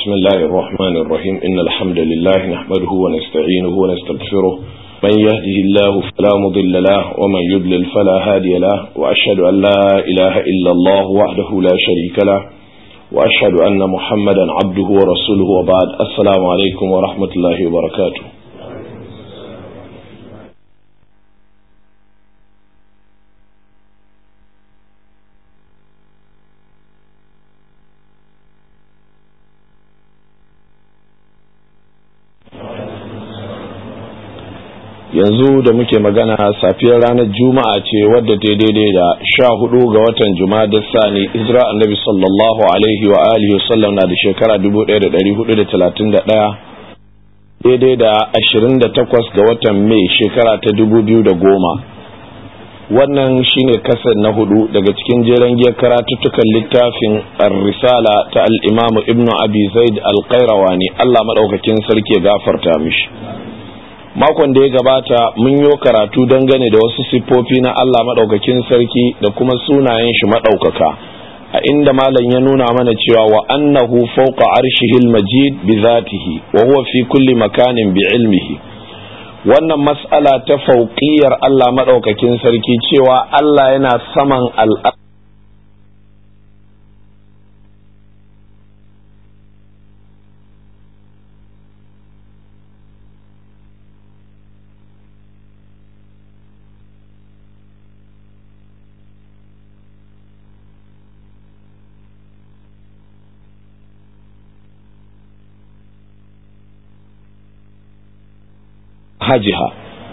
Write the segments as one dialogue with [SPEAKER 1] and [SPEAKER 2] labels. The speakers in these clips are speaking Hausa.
[SPEAKER 1] بسم الله الرحمن الرحيم إن الحمد لله نحمده ونستعينه ونستغفره من يهده الله فلا مضل له ومن يضلل فلا هادي له وأشهد أن لا إله إلا الله وحده لا شريك له وأشهد أن محمدا عبده ورسوله وبعد السلام عليكم ورحمة الله وبركاته yanzu da muke magana safiyar ranar juma'a ce wadda ta daidai da sha hudu ga watan juma'a da sani hijira annabi sallallahu alaihi wa alihi wasallam na da shekara 1431 daidai da 28 ga watan mai shekara ta 2010 wannan shine kasar na hudu daga cikin jeren giyar karatuttukan littafin risala ta al'imamu ibnu abi zaid al-qayrawani allah maɗaukakin sarki ya gafarta mishi makon da ya gabata mun yi karatu dangane da wasu siffofi na Allah maɗaukakin sarki da kuma sunayen shi maɗaukaka a inda malam ya nuna mana cewa wa annahu fawqa arshihil majid bi zatihi wa huwa fi kulli makanin bi ilmihi wannan mas'ala ta fauqiyar Allah maɗaukakin sarki cewa Allah yana saman al'ar hajiha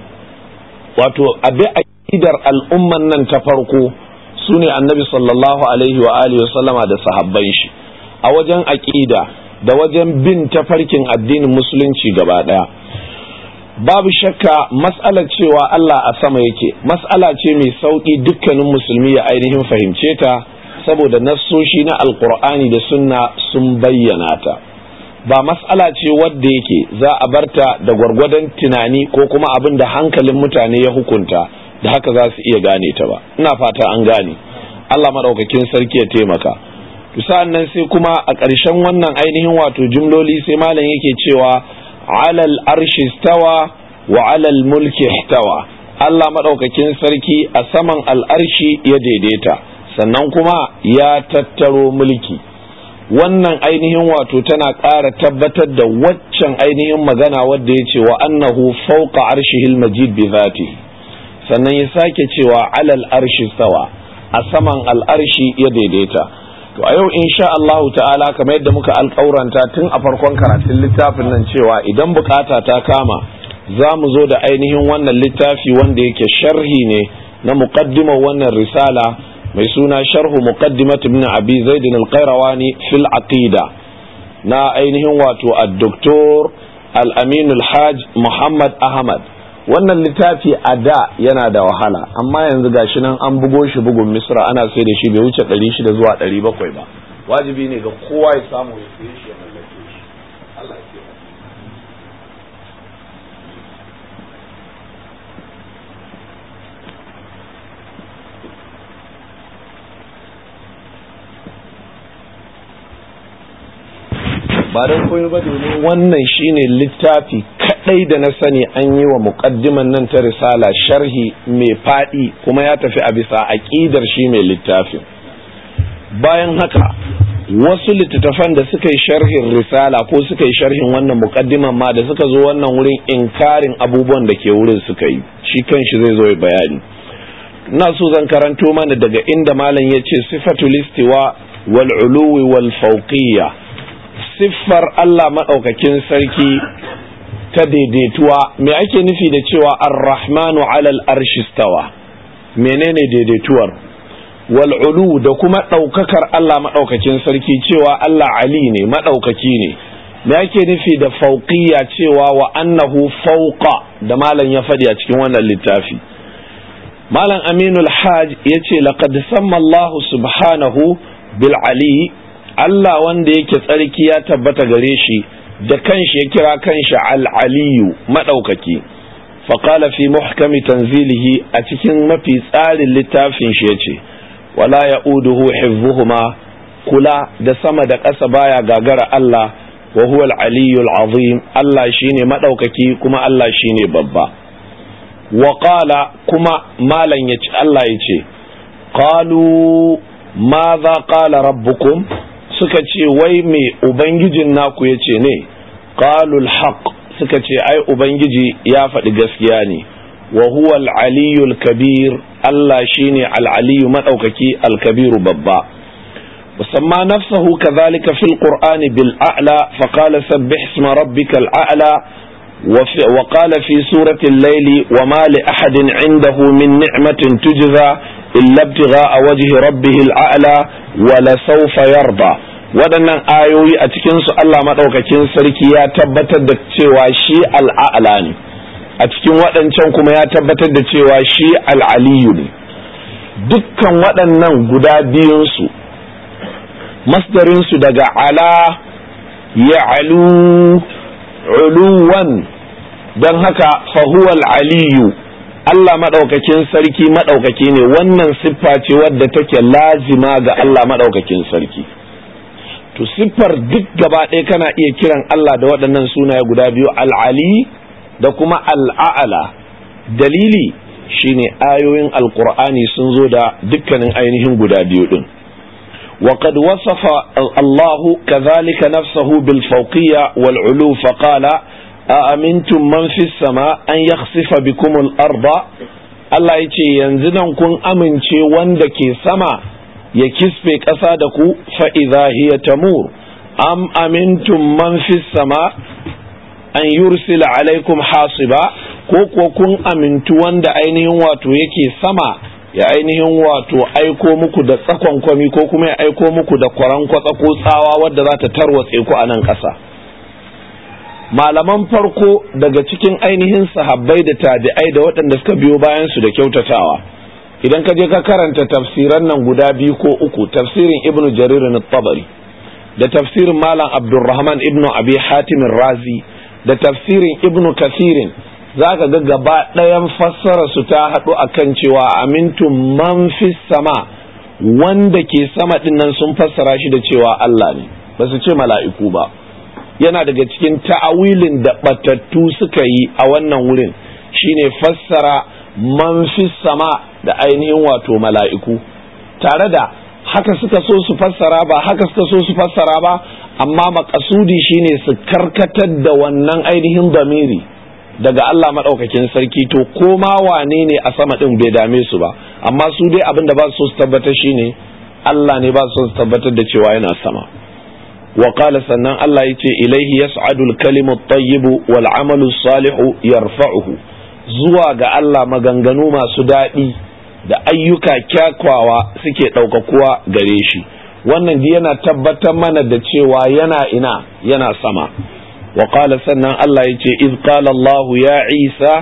[SPEAKER 1] wato abi aqidar al'umman nan ta farko su ne annabi sallallahu alaihi wa alihi sallama da sahabban shi a wajen aqida da wajen bin tafarkin addinin musulunci gaba daya babu shakka mas'alar cewa Allah a sama yake mas'ala ce mai sauki dukkanin musulmi ya ainihin fahimce ta saboda nassoshi na alqur'ani da sunna sun bayyana ta ba mas'ala ce wadda yake za a barta da gwargwadon tunani ko kuma abin da hankalin mutane ya hukunta da haka za su iya gane ta ba ina fata an gane Allah maɗaukakin sarki ya taimaka sa'an nan sai kuma a ƙarshen wannan ainihin wato jumloli sai malam yake cewa alal arshi stawa wa alal mulki ihtawa Allah maɗaukakin sarki a saman al'arshi ya daidaita sannan kuma ya tattaro mulki wannan ainihin wato tana ƙara tabbatar da waccan ainihin magana wadda ya ce wa annahu fauqa arshihil majid bi zati sannan ya sake cewa alal arshi sawa a saman al'arshi ya daidaita to a yau insha Allahu ta'ala kamar yadda muka alƙauranta tun a farkon karatun littafin nan cewa idan bukata ta kama za mu zo da ainihin wannan littafi wanda yake sharhi ne na muqaddimar wannan risala mai suna sharhu muqaddimat ibn abi zaid al-qayrawani fil aqida na ainihin wato ad-doktor al-amin al-hajj muhammad ahmad wannan littafi a da yana da wahala amma yanzu gashi nan an bugo shi bugun misra ana sai da shi bai wuce 600 zuwa 700 ba wajibi ne ga kowa ya samu ya saye shi ya mallake shi Allah ya ba don koyo ba domin wannan shine littafi kadai da na sani an yi wa muqaddiman nan ta risala sharhi mai fadi kuma ya tafi a bisa aqidar shi mai littafin bayan haka wasu littattafan da suka yi sharhin risala ko suka yi sharhin wannan muqaddiman ma da suka zo wannan wurin inkarin abubuwan da ke wurin suka yi shi kanshi zai zo bayani ina so zan karanto mana daga inda malam ya ce sifatul istiwa wal uluwi wal fawqiyya siffar Allah maɗaukakin sarki ta daidaituwa me ake nufi da cewa ar-rahmanu alal arshi stawa menene daidaituwar wal'ulu da kuma ɗaukakar Allah maɗaukakin sarki cewa Allah ali ne maɗaukaki ne me ake nufi da fauqiyya cewa wa annahu fauqa da malam ya faɗi a cikin wannan littafi malam aminul hajj ya ce laqad samma Allah subhanahu bil ali Allah wanda yake tsarki ya tabbata gare shi da kanshi ya kira kanshi al-aliyu madaukaki faqala fi muhkami tanzilihi a cikin mafi tsarin littafin shi yace wala ya'uduhu hifzuhuma kula da sama da ƙasa baya gagara Allah wa huwa al-aliyyul azim Allah shine madaukaki kuma Allah shine babba wa qala kuma malan yace Allah yace qalu madha qala rabbukum suka ce wai me ubangijin naku yace ne qalu al-haq suka ce ai ubangiji ya faɗi gaskiya ne wa huwa al-aliyyul kabir Allah shine al-aliyyu madaukaki al-kabiru babba وسمى نفسه كذلك في القرآن بالأعلى فقال سبح اسم ربك الأعلى وقال في سورة الليل وما لأحد عنده من نعمة تجزى إلا ابتغاء وجه ربه الأعلى ولسوف يرضى waɗannan ayoyi a cikinsu Allah maɗaukakin sarki ya tabbatar da cewa shi al'a'la ne a cikin waɗancan kuma ya tabbatar da cewa shi al'aliyu ne dukkan waɗannan guda biyunsu masdarinsu daga ala ya alu uluwan don haka fahuwal aliyu Allah maɗaukakin sarki maɗaukaki ne wannan siffa ce wadda take lazima ga Allah maɗaukakin sarki to siffar duk gaba ɗaya kana iya kiran Allah da waɗannan sunaye guda biyu al'ali da kuma al'a'ala dalili shine ayoyin alkur'ani sun zo da dukkanin ainihin guda biyu ɗin وقد وصف الله كذلك نفسه بالفوقية والعلو فقال أأمنتم من في السماء أن يخسف بكم الأرض Allah ya ce yanzu nan kun amince wanda ke sama ya kisfe ƙasa da ku fa'iza hiya tamur am amintum man fi sama an yursila alaikum hasiba ko kuwa kun amintu wanda ainihin wato yake sama ya ainihin wato aiko muku da tsakon kwami ko kuma ya aiko muku da kwaran kwatsa ko tsawa wadda za ta tarwatse ku a nan ƙasa malaman farko daga cikin ainihin sahabbai da tabi'ai da waɗanda suka biyo bayan su da kyautatawa idan ka je ka karanta tafsiran nan guda biyu ko uku tafsirin ibnu jarir tabari da tafsirin malam abdurrahman ibnu abi hatim razi da tafsirin ibnu kasirin za ka ga gaba ɗayan fassara su ta haɗu a kan cewa amintun man fi sama wanda ke sama ɗin nan sun fassara shi da cewa Allah ne ba su ce mala'iku ba yana daga cikin ta'awilin da ɓatattu suka yi a wannan wurin shine fassara man fi sama da ainihin wato mala'iku tare da haka suka so su fassara ba haka suka so su fassara ba amma makasudi shine su karkatar da wannan ainihin damiri daga Allah maɗaukakin sarki to ko ma wane ne a sama ɗin bai dame su ba amma su dai abin da ba su su tabbatar shine Allah ne ba su su tabbatar da cewa yana sama wa qala sannan Allah yace ilaihi yas'adu al-kalimu at-tayyibu wal 'amalu salihu yarfa'uhu zuwa ga Allah maganganu masu daɗi da ayyuka kyakwawa suke ɗaukakuwa gare shi wannan yana tabbatar mana da cewa yana ina yana sama وقال سنة الله يتي إذ قال الله يا عيسى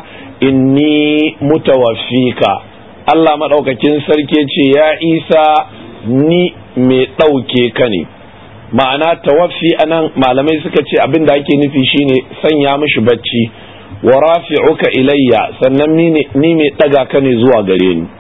[SPEAKER 1] إني متوفيك الله ما دوك كنسر يا عيسى ni mai ɗauke ka ne ma'ana tawaffi anan malamai suka ce abin da ake nufi shine sanya mishi bacci wa rafi'uka ilayya sannan ni mai ɗaga ka ne zuwa gare ni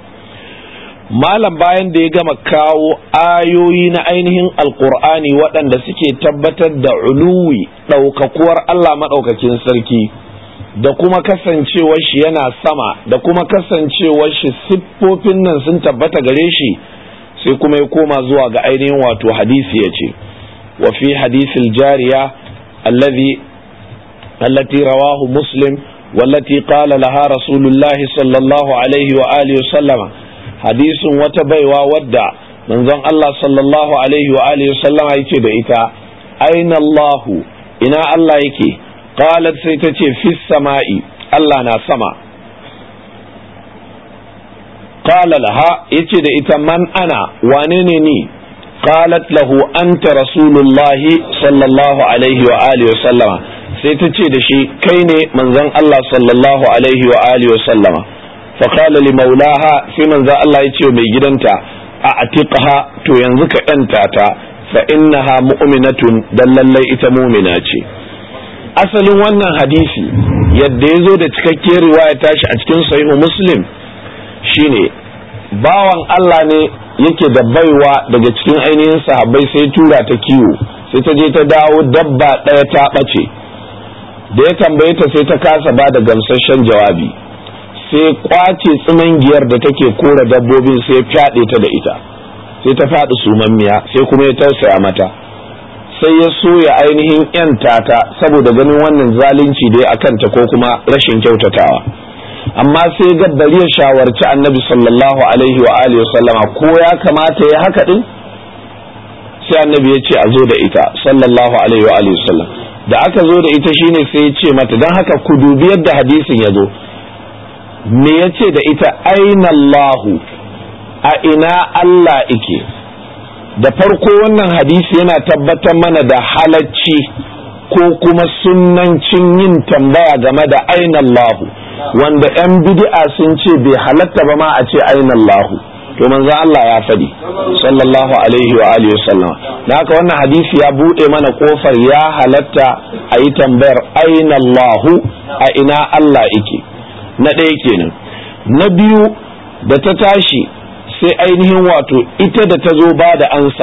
[SPEAKER 1] malam bayan da ya gama kawo ayoyi na ainihin alkur'ani waɗanda suke tabbatar da uluwi ɗaukakuwar Allah maɗaukakin sarki da kuma kasancewar shi yana sama da kuma kasancewar shi siffofin nan sun tabbata gare shi sai kuma ya koma zuwa ga ainihin wato hadisi ya ce wa fi hadisil jariya allazi allati rawahu muslim wallati qala laha rasulullahi sallallahu alaihi wa alihi wa sallama hadisin wata baiwa wadda manzon Allah sallallahu alaihi wa alihi sallama yake da ita aina Allah ina Allah yake qalat sai ta ce fis sama'i Allah na sama qala laha yace da ita man ana wane ne ni qalat lahu anta rasulullahi sallallahu alaihi wa alihi sallama sai ta ce da shi kai ne manzon Allah sallallahu alaihi wa alihi sallama فقال لمولاها في من ذا الله يتيو مي جدنتا أعتقها تو ينزك أنتاتا فإنها مؤمنة دلالي إتا مؤمنة asalin wannan hadisi yadda ya zo da cikakkiyar riwaya tashi a cikin sahihu muslim shine bawan Allah ne yake da baiwa daga cikin ainihin sahabbai sai tura ta kiwo sai ta je ta dawo dabba ɗaya ta ɓace da ya tambaye ta sai ta kasa ba da gamsasshen jawabi sai kwace giyar da take kora dabbobin sai fyaɗe ta da ita sai ta faɗi sumammiya sai kuma ya tausaya mata sai ya so ya ainihin yanta ta saboda ganin wannan zalunci da ya akanta ko kuma rashin kyautatawa amma sai ga bari ya shawarci annabi sallallahu alaihi wa alihi sallama ko ya kamata ya haka din sai annabi ya ce a zo da ita sallallahu alaihi wa alihi sallam da aka zo da ita shine sai ya ce mata don haka ku dubi yadda hadisin ya zo me ya ce da ita aina Allahu a ina Allah ike da farko wannan hadisi yana tabbatar mana da halacci ko kuma sunnancin yin tambaya game da aina Allahu wanda 'yan bid'a sun ce bai halatta ba ma a ce aina Allahu to manzo Allah ya faɗi sallallahu alaihi wa alihi wasallam da haka wannan hadisi ya bude mana kofar ya halatta a yi tambayar aina Allahu a ina Allah ike na ɗaya kenan na biyu da ta tashi sai ainihin wato ita da ta zo ba da ansa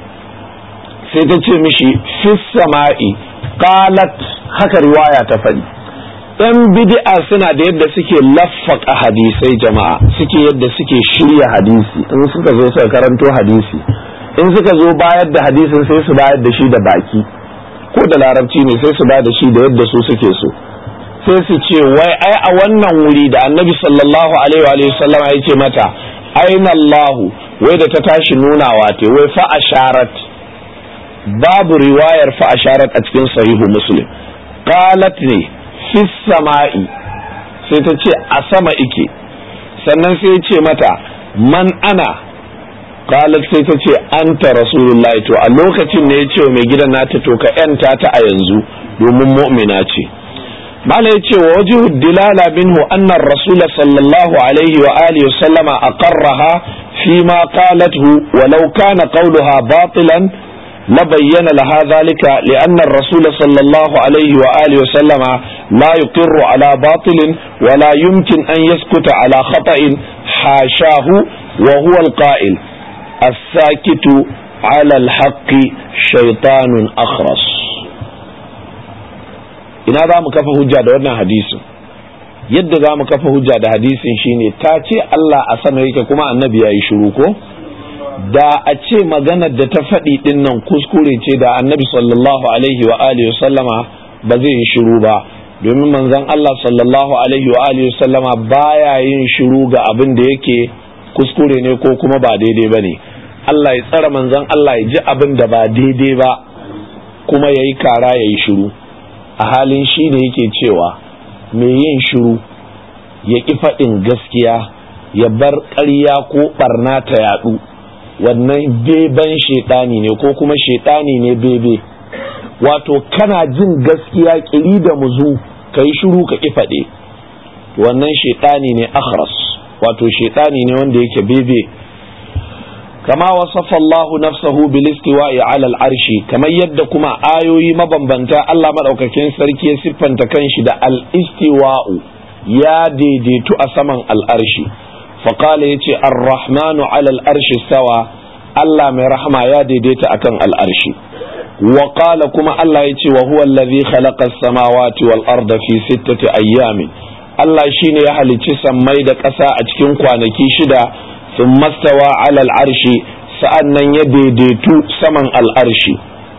[SPEAKER 1] sai ta ce mishi fis sama'i qalat haka riwaya ta faɗi yan bid'a suna da yadda suke laffaka hadisai jama'a suke yadda suke shirya hadisi in suka zo suka karanto hadisi in suka zo bayar da hadisin sai su bayar da shi da baki ko da larabci ne sai su bayar da shi da yadda su suke so sai su ce wai ai a wannan wuri da annabi sallallahu alaihi wa sallam ya ce mata aina Allahu wai da ta tashi nunawa te wai fa asharat babu riwayar fa asharat a cikin sahihu muslim qalat ne fi sama'i sai ta ce a sama ike sannan sai ya ce mata man ana qalat sai ta ce anta rasulullahi to a lokacin ne ya ce mai gidan nata to ka yanta ta a yanzu domin mu'mina ce mala ya ce wa wajihu dilala minhu annar rasul sallallahu alaihi wa alihi wa sallama aqarraha fi ma qalathu walau kana qawluha batilan لبين لها ذلك لأن الرسول صلى الله عليه وآله وسلم لا يقر على باطل ولا يمكن أن يسكت على خطأ حاشاه وهو القائل الساكت على الحق شيطان أخرس ina za mu kafa hujja da wannan hadisin yadda za mu kafa hujja da hadisin shine ta ce Allah a sama yake kuma annabi ya yi shiru ko da a ce maganar da ta faɗi ɗin nan kuskure ce da annabi sallallahu alaihi wa alihi sallama ba zai yi shiru ba domin manzon Allah sallallahu alaihi wa alihi sallama baya yin shiru ga abin da yake kuskure ne ko kuma ba daidai ba ne Allah ya tsara manzon Allah ya ji abin da ba daidai ba kuma ya yi kara ya yi shiru a halin shi ne yake cewa mai yin shiru ya ƙi faɗin gaskiya ya bar ƙarya ko ɓarna ta yaɗu wannan beban shaidani ne ko kuma shaidani ne bebe wato kana jin gaskiya kiri da muzu ka yi shiru ka ki faɗe wannan shaidani ne akhras wato shaidani ne wanda yake bebe kama wasafa Allah nafsahu bil istiwa'i ala al-arshi kamar yadda kuma ayoyi mabambanta Allah madaukakin sarki ya siffanta kanshi da al-istiwa'u ya daidaitu a saman al-arshi faƙala ya ce arrahmanu alal arshi sawa Allah mai rahama ya daidaita akan al'arshi wa kuma Allah ya ce wa huwa allazi khalaqa samawati wal arda fi sittati ayyamin Allah shine ya halicci sammai da ƙasa a cikin kwanaki shida sun mastawa alal arshi sa'an nan ya daidaitu saman al'arshi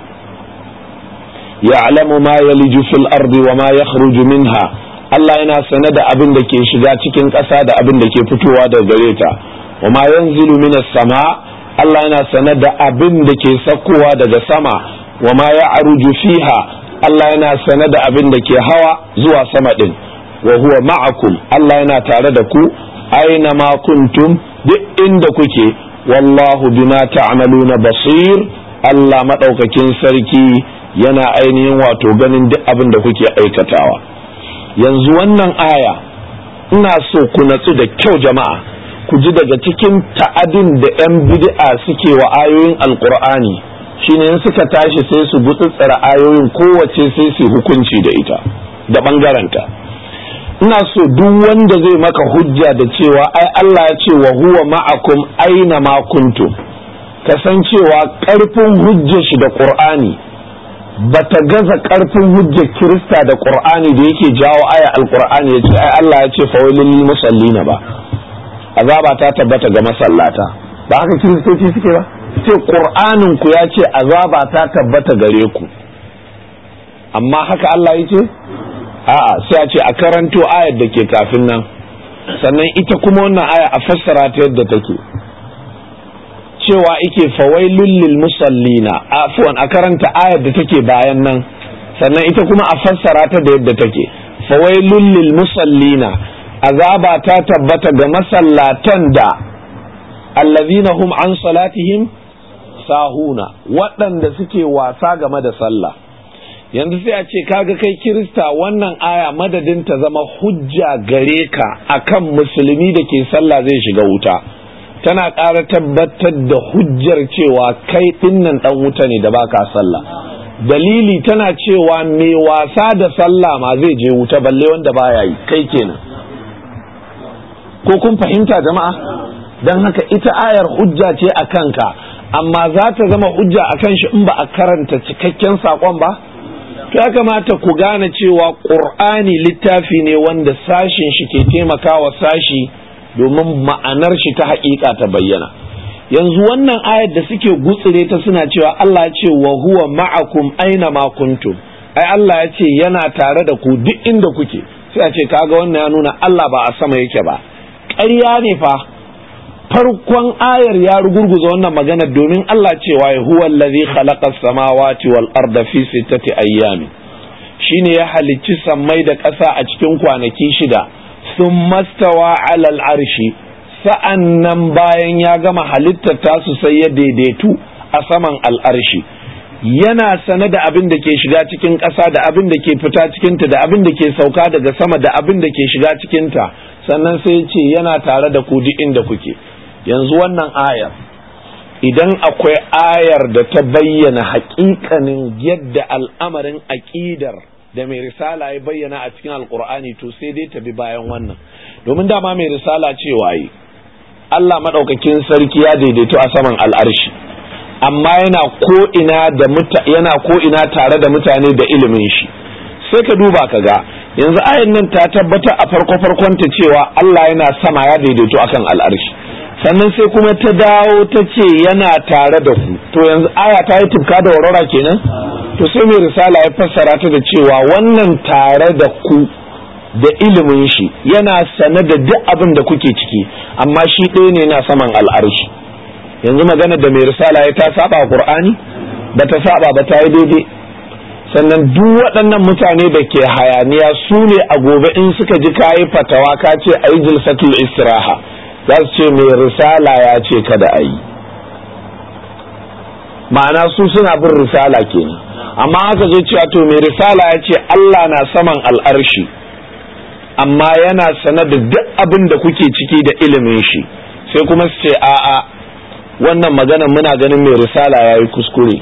[SPEAKER 1] ya'lamu ma yaliju fil ardi wa ma yakhruju minha Allah yana sane da abin da ke shiga cikin ƙasa da abin da ke fitowa daga gare ta wa ma yanzilu minas sama Allah yana sane da abin da ke sakkowa daga sama wa ma ya'ruju fiha Allah yana sane da abin da ke hawa zuwa sama din wa huwa ma'akum Allah yana tare da ku aina ma kuntum duk inda kuke wallahu bima ta'maluna basir Allah madaukakin sarki yana ainihin wato ganin duk abin da kuke aikatawa yanzu wannan aya ina so ku natsu da kyau jama'a ku ji daga cikin ta'adin da 'yan bid'a suke wa ayoyin alkur'ani shine in suka tashi sai su gutsutsura ayoyin kowace sai su hukunci da ita da ɓangaranta ina so duk wanda zai maka hujja da cewa ai Allah ya ce wa huwa ma'akum aina ma kuntum kasancewa ƙarfin hujjar shi da ƙur'ani bata gaza karfin hujjar kirista da qur'ani da yake jawo aya alqur'ani ya ce ai Allah ya ce fawailul lil musallina ba azaba ta tabbata ga masallata ba haka kiristoci suke ba ce qur'anin ku ya ce azaba ta tabbata gare ku amma haka Allah ya ce a'a sai a ce a karanto ayar da ke kafin nan sannan ita kuma wannan aya a fassara ta yadda take cewa ike fawailul lil musallina afwan a karanta ayar da take bayan nan sannan ita kuma a fassara ta da yadda take fawailul lil musallina azaba ta tabbata ga masallatan da allazina hum an salatihim sahuna waɗanda suke wasa game da sallah yanzu sai a ce kaga kai kirista wannan aya madadin ta zama hujja gare ka akan musulmi da ke sallah zai shiga wuta tana ƙara tabbatar da hujjar cewa kai ɗinnan ɗan wuta ne da baka sallah dalili tana cewa mai wasa da sallah ma zai je wuta balle wanda baya yi kai kenan ko kun fahimta jama'a don haka ita ayar hujja ce a kanka amma za ta zama hujja a kan shi in ba a karanta cikakken saƙon ba to ya kamata ku gane cewa ƙur'ani littafi ne wanda sashin shi ke taimakawa sashi domin ma'anar shi ta haƙiƙa ta bayyana yanzu wannan ayar da suke gutsire ta suna cewa Allah ya ce wa huwa ma'akum aina ma kuntum ai Allah ya ce yana tare da ku duk inda kuke sai a ce kaga wannan ya nuna Allah ba a sama yake ba ƙarya ne fa farkon ayar ya rugurguza wannan magana domin Allah cewa ya huwa allazi khalaqa samawati wal arda fi sittati ayyamin shine ya halicci sammai da ƙasa a cikin kwanaki shida sun mastawa alal arshi sa'an nan bayan ya gama halittar tasu sai ya daidaitu a saman al'arshi yana sane da abin da ke shiga cikin ƙasa da abin da ke fita cikinta da abin da ke sauka daga sama da abin da ke shiga cikinta sannan sai ce yana tare da ku duk inda kuke yanzu wannan ayar idan akwai ayar da ta bayyana haƙiƙanin yadda al'amarin aƙidar da mai risala ya bayyana a cikin alkur'ani to sai dai ta bi bayan wannan domin dama mai risala cewa yi Allah maɗaukakin sarki ya daidaito a saman al'arshi amma yana ko ina da yana ko ina tare da mutane da ilimin shi sai ka duba ka ga yanzu ayan nan ta tabbata a farko farkon ta cewa Allah yana sama ya daidaito akan al'arshi sannan sai kuma ta dawo ta ce yana tare da ku to yanzu aya ta yi tufka da warwara kenan to sai mai risala ya fassara ta da cewa wannan tare da ku da ilimin shi yana sane da duk abin da kuke ciki amma shi ɗaya ne na saman al'arshi yanzu magana da mai risala ya ta saba qur'ani ba ta saba ba ta yi daidai sannan duk waɗannan mutane da ke hayaniya su ne a gobe in suka ji kayi fatawa ka ce a yi jilsatul istiraha za su ce mai risala ya ce kada a yi ma'ana su suna bin risala kenan amma haka zo cewa to mai risala ya ce Allah na saman al'arshi amma yana sane da duk abin da kuke ciki da ilimin shi sai kuma su ce a'a wannan magana muna ganin mai risala ya yi kuskure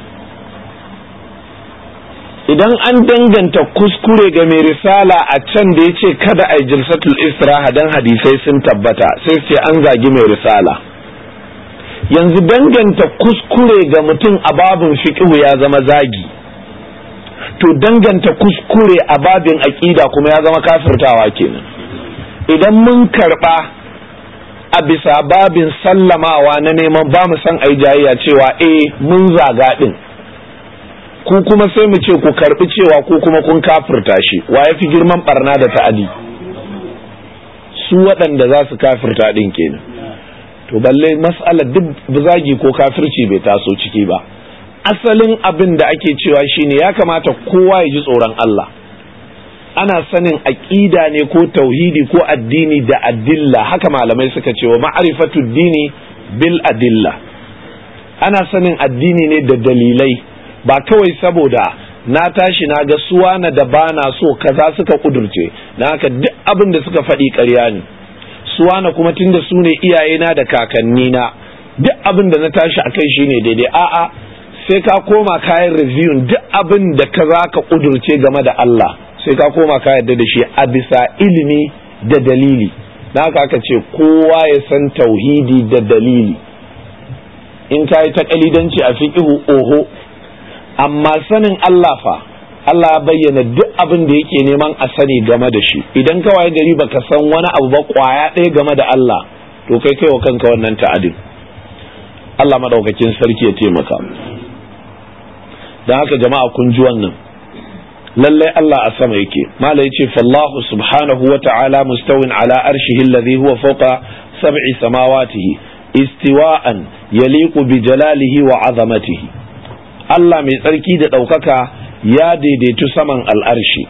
[SPEAKER 1] idan an danganta kuskure ga mai risala a can da ya ce kada a yi jilsatul istiraha don hadisai sun tabbata sai ce an zagi mai risala yanzu danganta kuskure ga mutum a babin fiƙihu ya zama zagi to danganta kuskure a babin aƙida kuma ya zama kafirtawa kenan idan mun karɓa a bisa babin sallamawa na neman ba mu san ai jayayya cewa eh mun zaga ɗin ku kuma sai mu ce ku karɓi cewa ku kuma kun kafirta shi wa ya fi girman barna da ta'adi su waɗanda za su kafirta ɗin kenan to balle mas'alar duk zagi ko kafirci bai taso ciki ba asalin abin da ake cewa shine ya kamata kowa ya ji tsoron Allah ana sanin aƙida ne ko tauhidi ko addini da adilla haka malamai suka ce wa ma'rifatu dini bil adilla ana sanin addini ne da dalilai ba kawai saboda na tashi na ga suwana da bana so kaza suka kudurce na haka duk abin da suka faɗi ƙarya ne suwana kuma tunda su ne iyayena da kakannina duk abin da na tashi a kai shine daidai a'a sai ka koma kayan review duk abin da ka za ka kudurce game da Allah sai ka koma ka yarda da shi a bisa ilimi da dalili na haka aka ce kowa ya san tauhidi da dalili in ka yi ta kalidanci a fiƙihu oho amma sanin Allah fa Allah ya bayyana duk abin da yake neman a sani game da shi idan ka waye gari baka san wani abu ba kwaya ɗaya game da Allah to kai kai wa kanka wannan ta'adin Allah madaukakin sarki ya taimaka don haka jama'a kun ji wannan lallai Allah a sama yake mala yace fallahu subhanahu wa ta'ala mustawin ala arshihi alladhi huwa fawqa sab'i samawatihi istiwa'an yaliqu bi jalalihi wa 'azamatihi Allah mai tsarki da ɗaukaka ya daidaitu saman al'arshi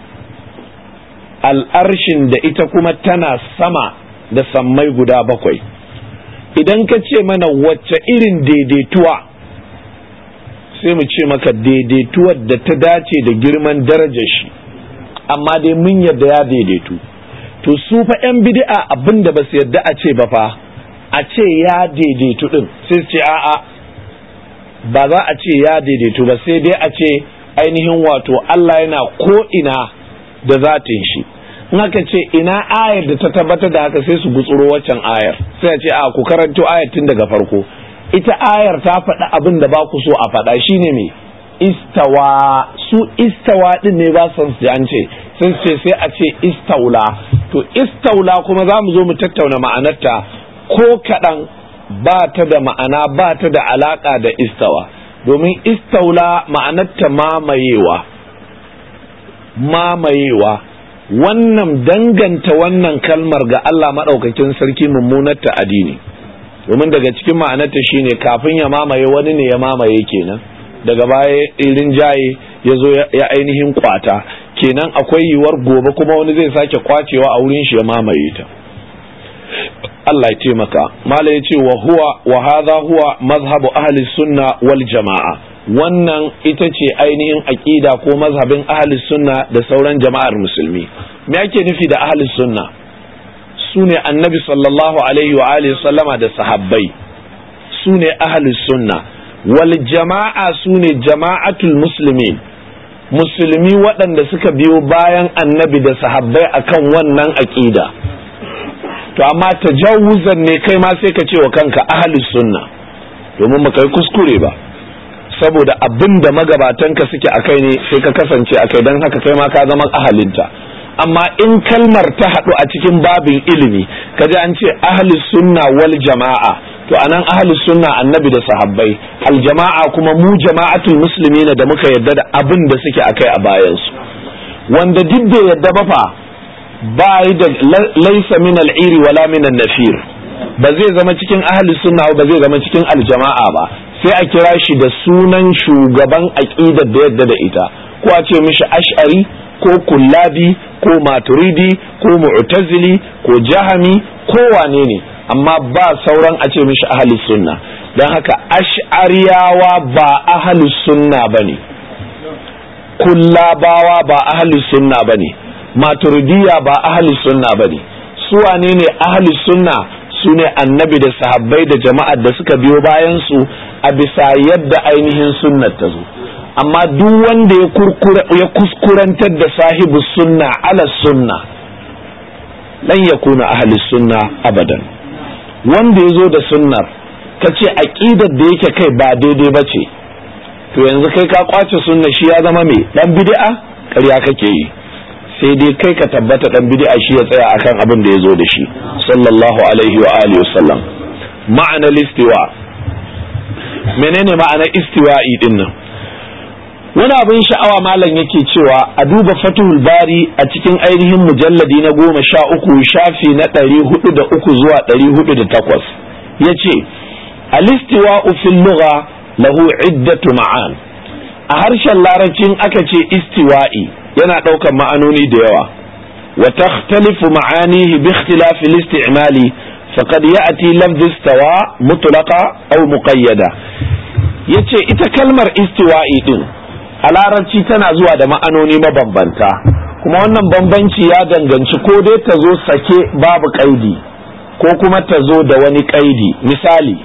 [SPEAKER 1] al'arshin da ita kuma tana sama da sammai guda bakwai idan ka ce mana wacce irin daidaituwa sai mu ce maka daidaituwar da ta dace da girman darajar shi amma dai mun yadda ya daidaitu to su fa 'yan bid'a abin da ba su yadda a ce ba fa a ce ya daidaitu din sai su ce a'a ba za a ce ya daidaitu ba sai dai a ce ainihin wato Allah yana ko ina da zatin shi in aka ce ina ayar da ta tabbatar da haka sai su gutsuro waccan ayar sai a ce a ku karanto ayar tun daga farko ita ayar ta faɗi abin da ba ku so a faɗa shine me istawa su istawa din ne ba san su an ce sai ce sai a ce istaula to istaula kuma za mu zo mu tattauna ma'anarta ko kaɗan ba ta da ma'ana ba ta da alaƙa da istawa domin istaula ma'anarta mamayewa mamayewa wannan danganta wannan kalmar ga Allah maɗaukakin sarki mummunar ta'adi ne domin daga cikin ma'anarta shine kafin ya mamaye wani ne ya mamaye kenan daga baya irin jaye ya zo ya ainihin kwata kenan akwai yiwuwar gobe kuma wani zai sake kwacewa a wurin shi ya mamaye ta Allah ya taimaka mala ya ce wa huwa wa hadha huwa mazhabu ahli sunna wal jama'a wannan ita ce ainihin aqida ko mazhabin ahli sunna da sauran jama'ar musulmi me ake nufi da ahli sunna sune annabi sallallahu alaihi wa alihi sallama da sahabbai sune ahli sunna wal jama'a sune jama'atul muslimin musulmi waɗanda suka biyo bayan annabi da sahabbai akan wannan aqida to amma tajawuzan ne kai ma sai ka ce wa kanka ahli sunna domin ba kai kuskure ba saboda abin da magabatanka suke akai ne sai ka kasance akai don haka kai ma ka zama ahalinta amma in kalmar ta haɗu a cikin babin ilimi kaji an ce ahli sunna wal jama'a to anan ahli sunna annabi da sahabbai al jama'a kuma mu jama'atul muslimina da muka yadda da abin da suke akai a bayansu wanda duk da yadda ba fa ba da laisa min al'iri wala min nafir ba zai zama cikin ahli sunna ba zai zama cikin aljama'a ba sai a kira shi da sunan shugaban aqidar da yadda da ita ko a ce mishi ash'ari ko kullabi ko maturidi ko mu'tazili ko jahami ko wane ne amma ba sauran a ce mishi ahli sunna don haka ash'ariyawa ba ahli sunna bane kullabawa ba ahli sunna bane maturidiya ba ahli sunna bane su wane ne ahli sunna su ne annabi da sahabbai da jama'ar da suka biyo bayan su a bisa yadda ainihin sunnar ta zo amma duk wanda ya kuskurantar da sahibu sunna ala sunna lan yakuna ahli sunna abadan wanda ya zo da sunnar ka ce aƙidar da yake kai ba daidai ba ce to yanzu kai ka kwace sunna shi ya zama mai dan bid'a ƙarya kake yi sai dai kai ka tabbata dan bid'a shi ya tsaya akan abin da ya zo da shi sallallahu alaihi wa alihi wasallam ma'ana listiwa menene ma'ana istiwa'i din nan wani abin sha'awa malam yake cewa a duba fatuhul bari a cikin ainihin mujalladi na goma sha uku shafi na ɗari hudu da uku zuwa ɗari hudu da takwas ya ce alistiwa'u fil lugha lahu iddatu ma'an a harshen larabcin aka ce istiwa'i yana ɗaukar ma'anoni da yawa wa takhtalifu ma'anihi bi ikhtilafi al-isti'mali faqad ya'ti lafz istawa mutlaqa aw muqayyada yace ita kalmar istiwa'i din a larabci tana zuwa da ma'anoni mabambanta kuma wannan bambanci ya danganci ko dai ta zo sake babu kaidi ko kuma ta zo da wani kaidi misali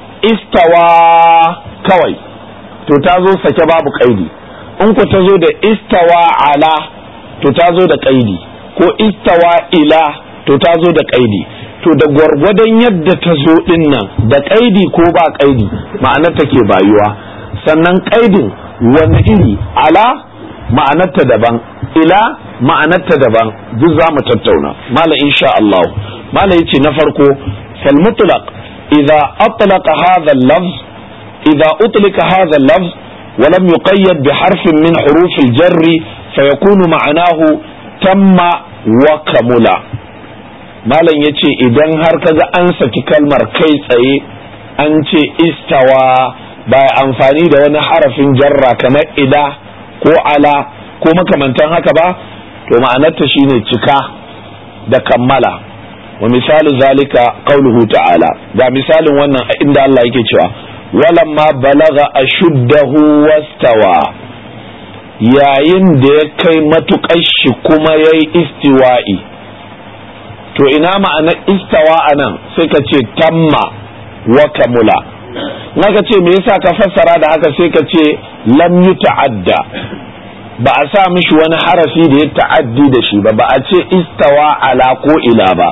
[SPEAKER 1] istawa kawai to ta zo sake babu kaidi in ku ta zo da istawa ala to ta zo da kaidi ko istawa ila to ta zo da kaidi to da gwargwadon yadda ta zo din nan da kaidi ko ba kaidi ma'anar take bayuwa sannan qaidin wani iri ala ma'anarta daban ila ma'anarta daban duk za mu tattauna mala insha Allah mala yace na farko fal mutlaq idza atlaqa hadha al-lafz idza utlika hadha al-lafz wa lam yuqayyad bi harfin min huruf al-jarr fayakunu ma'anahu tamma wa kamula malam yace idan har kaga an saki kalmar kai tsaye an ce istawa ba amfani da wani harafin jarra kamar ida ko ala ko makamantan haka ba to ma'anarta shine cika da kammala wa misali zalika qauluhu ta'ala ga misalin wannan inda Allah yake cewa walamma balaga ashuddahu wastawa yayin da ya kai matukar shi kuma yayi istiwa'i to ina ma'anar istawa anan sai ka ce tamma wa kamula naka ce me yasa ka fassara da haka sai ka ce lam ta'adda ba a sa mishi wani harafi da ya ta'addi da shi ba ba a ce istawa ala ko ila ba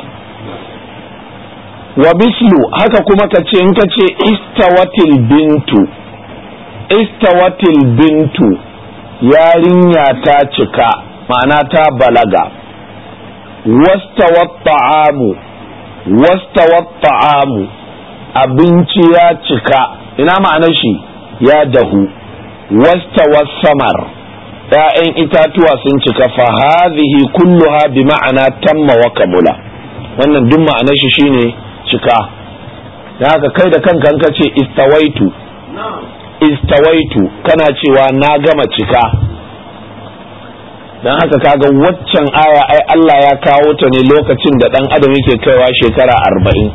[SPEAKER 1] wa mislu haka kuma ka ce in ka ce istawatil bintu istawatil bintu yarinya ta cika ma'ana ta balaga wastawat ta'amu wastawat ta'amu abinci ya cika ina ma'anar shi ya dahu wastawat samar ‘ya'yan itatuwa sun cika fa hadhihi kulluha bi ma'ana tamma wa kamula wannan duk ma'anar shi shine cika da haka kai da kanka ka ce istawaitu istawaitu kana cewa na gama cika don haka kaga waccan aya ai Allah ya kawo ta ne lokacin da dan adam yake kaiwa shekara arba'in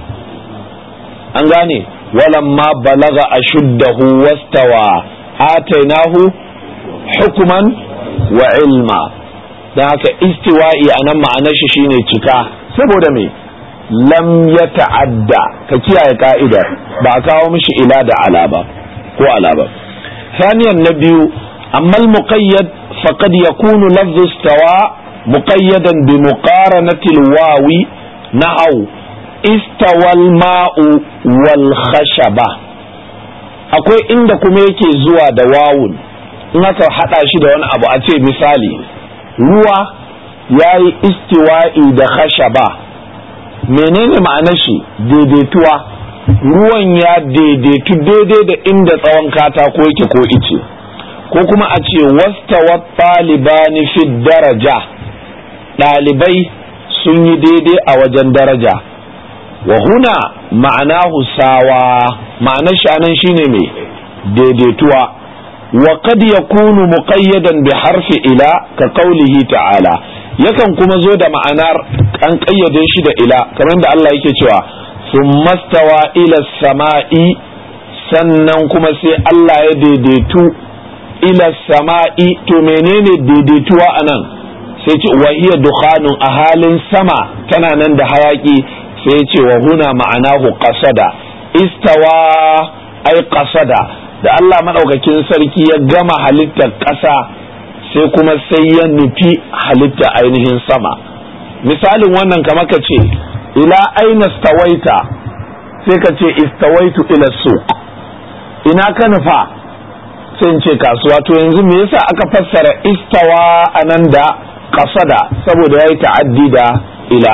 [SPEAKER 1] an gane walamma balaga ashuddahu wastawa atainahu hukuman wa ilma don haka istiwa'i a nan ma'anar shi shine cika saboda me lam ya ta'adda ka kiyaye ka'idar ba a kawo mishi ila da ala ba ko ala ba ثانيا النبي أما المقيد فقد يكون لفظ استوى مقيدا بمقارنة الواو نحو استوى الماء والخشبة akwai inda kuma yake zuwa da wawun in aka haɗa shi da wani abu a ce misali ruwa ya yi istiwa'i da khashaba menene ma'anar shi daidaituwa ruwan ya daidaitu daidai da inda tsawon katako yake ko ice ko kuma a ce wastawa ɗalibani fi daraja ɗalibai sun yi daidai a wajen daraja wa huna ma'anahu sawa ma'anar shi anan shine mai daidaituwa wa qad yakunu muqayyadan bi harfi ila ka qawlihi ta'ala yakan kuma zo da ma'anar an kayyade shi da ila kamar da Allah yake cewa thumma stawa ila sama'i sannan kuma sai Allah ya daidaitu ila sama'i to menene daidaituwa anan sai ce wa hiya dukhanun a halin sama tana nan da hayaki sai ya ce wa huna ma'anahu qasada istawa ai qasada da Allah madaukakin sarki ya gama halittar ƙasa sai kuma sai ya nufi halitta ainihin sama misalin wannan kama ka ce ila aina stawaita sai ka ce istawaitu ila suq ina ka nufa sai ce kasuwa to yanzu me yasa aka fassara istawa anan da qasada saboda yayi ta'addi da ila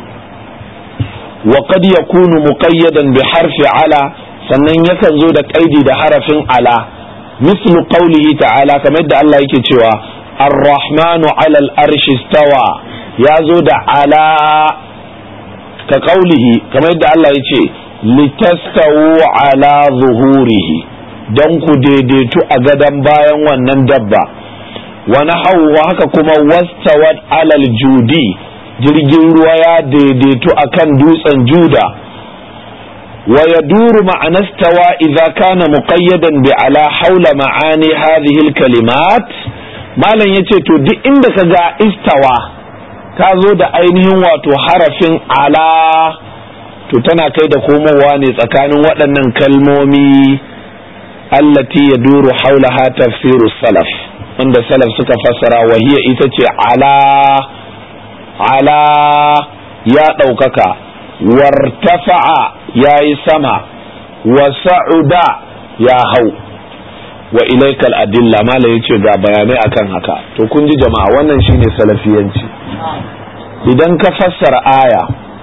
[SPEAKER 1] wa qad yakunu muqayyadan bi harfi ala sannan yakan zo da kaidi da harafin ala mislu qawlihi ta'ala kamar yadda Allah yake cewa ar-rahmanu 'ala al-arshi istawa ya zo da ala ka qawlihi kamar yadda Allah yace litastawu 'ala zuhurihi dan ku daidaitu a gadan bayan wannan dabba wa nahawu haka kuma wastawat 'ala al-judi jirgin ruwa ya daidaitu akan dutsen juda ويدور معنى استوى إذا كان مقيدا بعلى حول معاني هذه الكلمات ما لن يتيتو دي عندك جاء استوى كازو دا ainihin wato harafin ala to tana kai da komowa ne tsakanin waɗannan kalmomi allati ya duru haulaha tafsiru salaf wanda salaf suka fassara wahiya ita ce ala ala ya ɗaukaka wartafa'a ya yi sama wa sa'uda ya hau wa ilaikal adilla mala yace ga bayanai akan haka to kun ji jama'a wannan shine salafiyanci idan ka fassara aya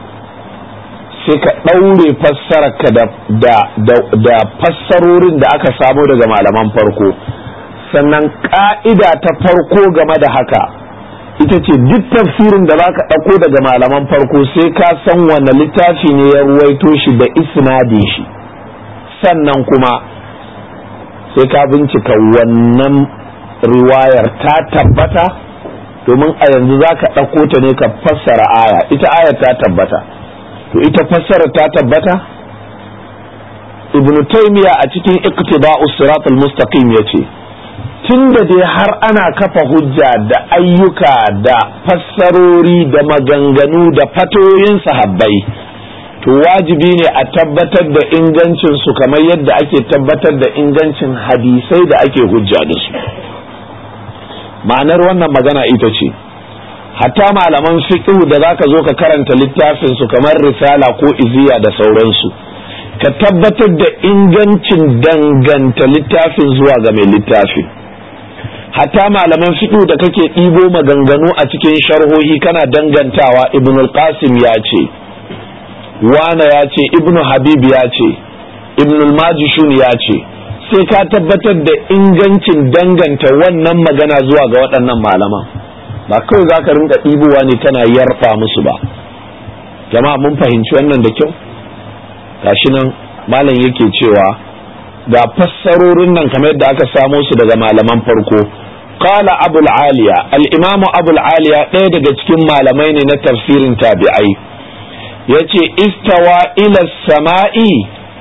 [SPEAKER 1] sai ka ɗaure fassararka da, da, da, da fassarorin da aka samo daga malaman farko sannan ƙa'ida ta farko game da haka ita ce duk tafsirin da zaka ɗauko daga malaman farko sai ka san wanne littafi ne ya ruwaito shi da isnadin shi sannan kuma sai ka bincika wannan riwayar ta tabbata domin a yanzu za ka ɗauko ta ne ka fassara aya ita ayar ta tabbata to ita fassara ta tabbata ibn taymiya a cikin iqtiba'u siratul mustaqim yace tunda dai har ana kafa hujja da ayyuka da fassarori da maganganu da fatoyin sahabbai to wajibi ne a tabbatar da ingancin su kamar yadda ake tabbatar da ingancin hadisai da ake hujja da su ma'anar wannan magana ita ce hatta malaman fiqh da zaka zo ka karanta littafin su kamar risala ko iziya da sauransu ka tabbatar da ingancin danganta littafin zuwa ga mai littafin hatta malaman fiqh da kake ɗibo maganganu a cikin sharhohi kana dangantawa ibn al-qasim ya ce wana ya ce ibn habib ya ce ibn al-majishun ya ce sai ka tabbatar da ingancin danganta wannan magana zuwa ga waɗannan malaman ba kawai za ka rinka ɗibowa ne kana yarfa musu ba jama'a mun fahimci wannan da kyau gashi nan malam yake cewa ga fassarorin nan kamar yadda aka samo su daga malaman farko qala abul aliya al-imamu abul aliya ɗaya daga cikin malamai ne na tafsirin tabi'ai yace istawa ila sama'i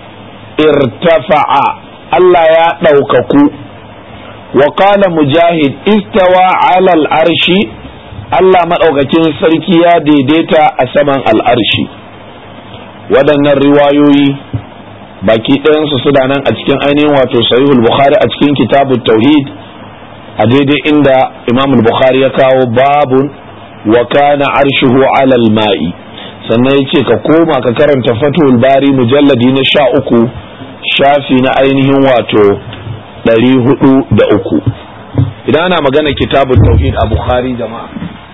[SPEAKER 1] irtafa'a Allah ya ɗaukaku wa qala mujahid istawa ala al-arshi Allah maɗaukakin sarki ya daidaita a saman al'arshi waɗannan riwayoyi baki ɗayansu suna nan a cikin ainihin wato sahihul bukhari a cikin kitabut tauhid a daidai inda imam bukhari ya kawo babun wa kana arshuhu alal ma'i sannan ya ce ka koma ka karanta fatul bari mujalladi na sha uku shafi na ainihin wato ɗari hudu da uku idan ana magana kitabun tauhid a bukhari jama'a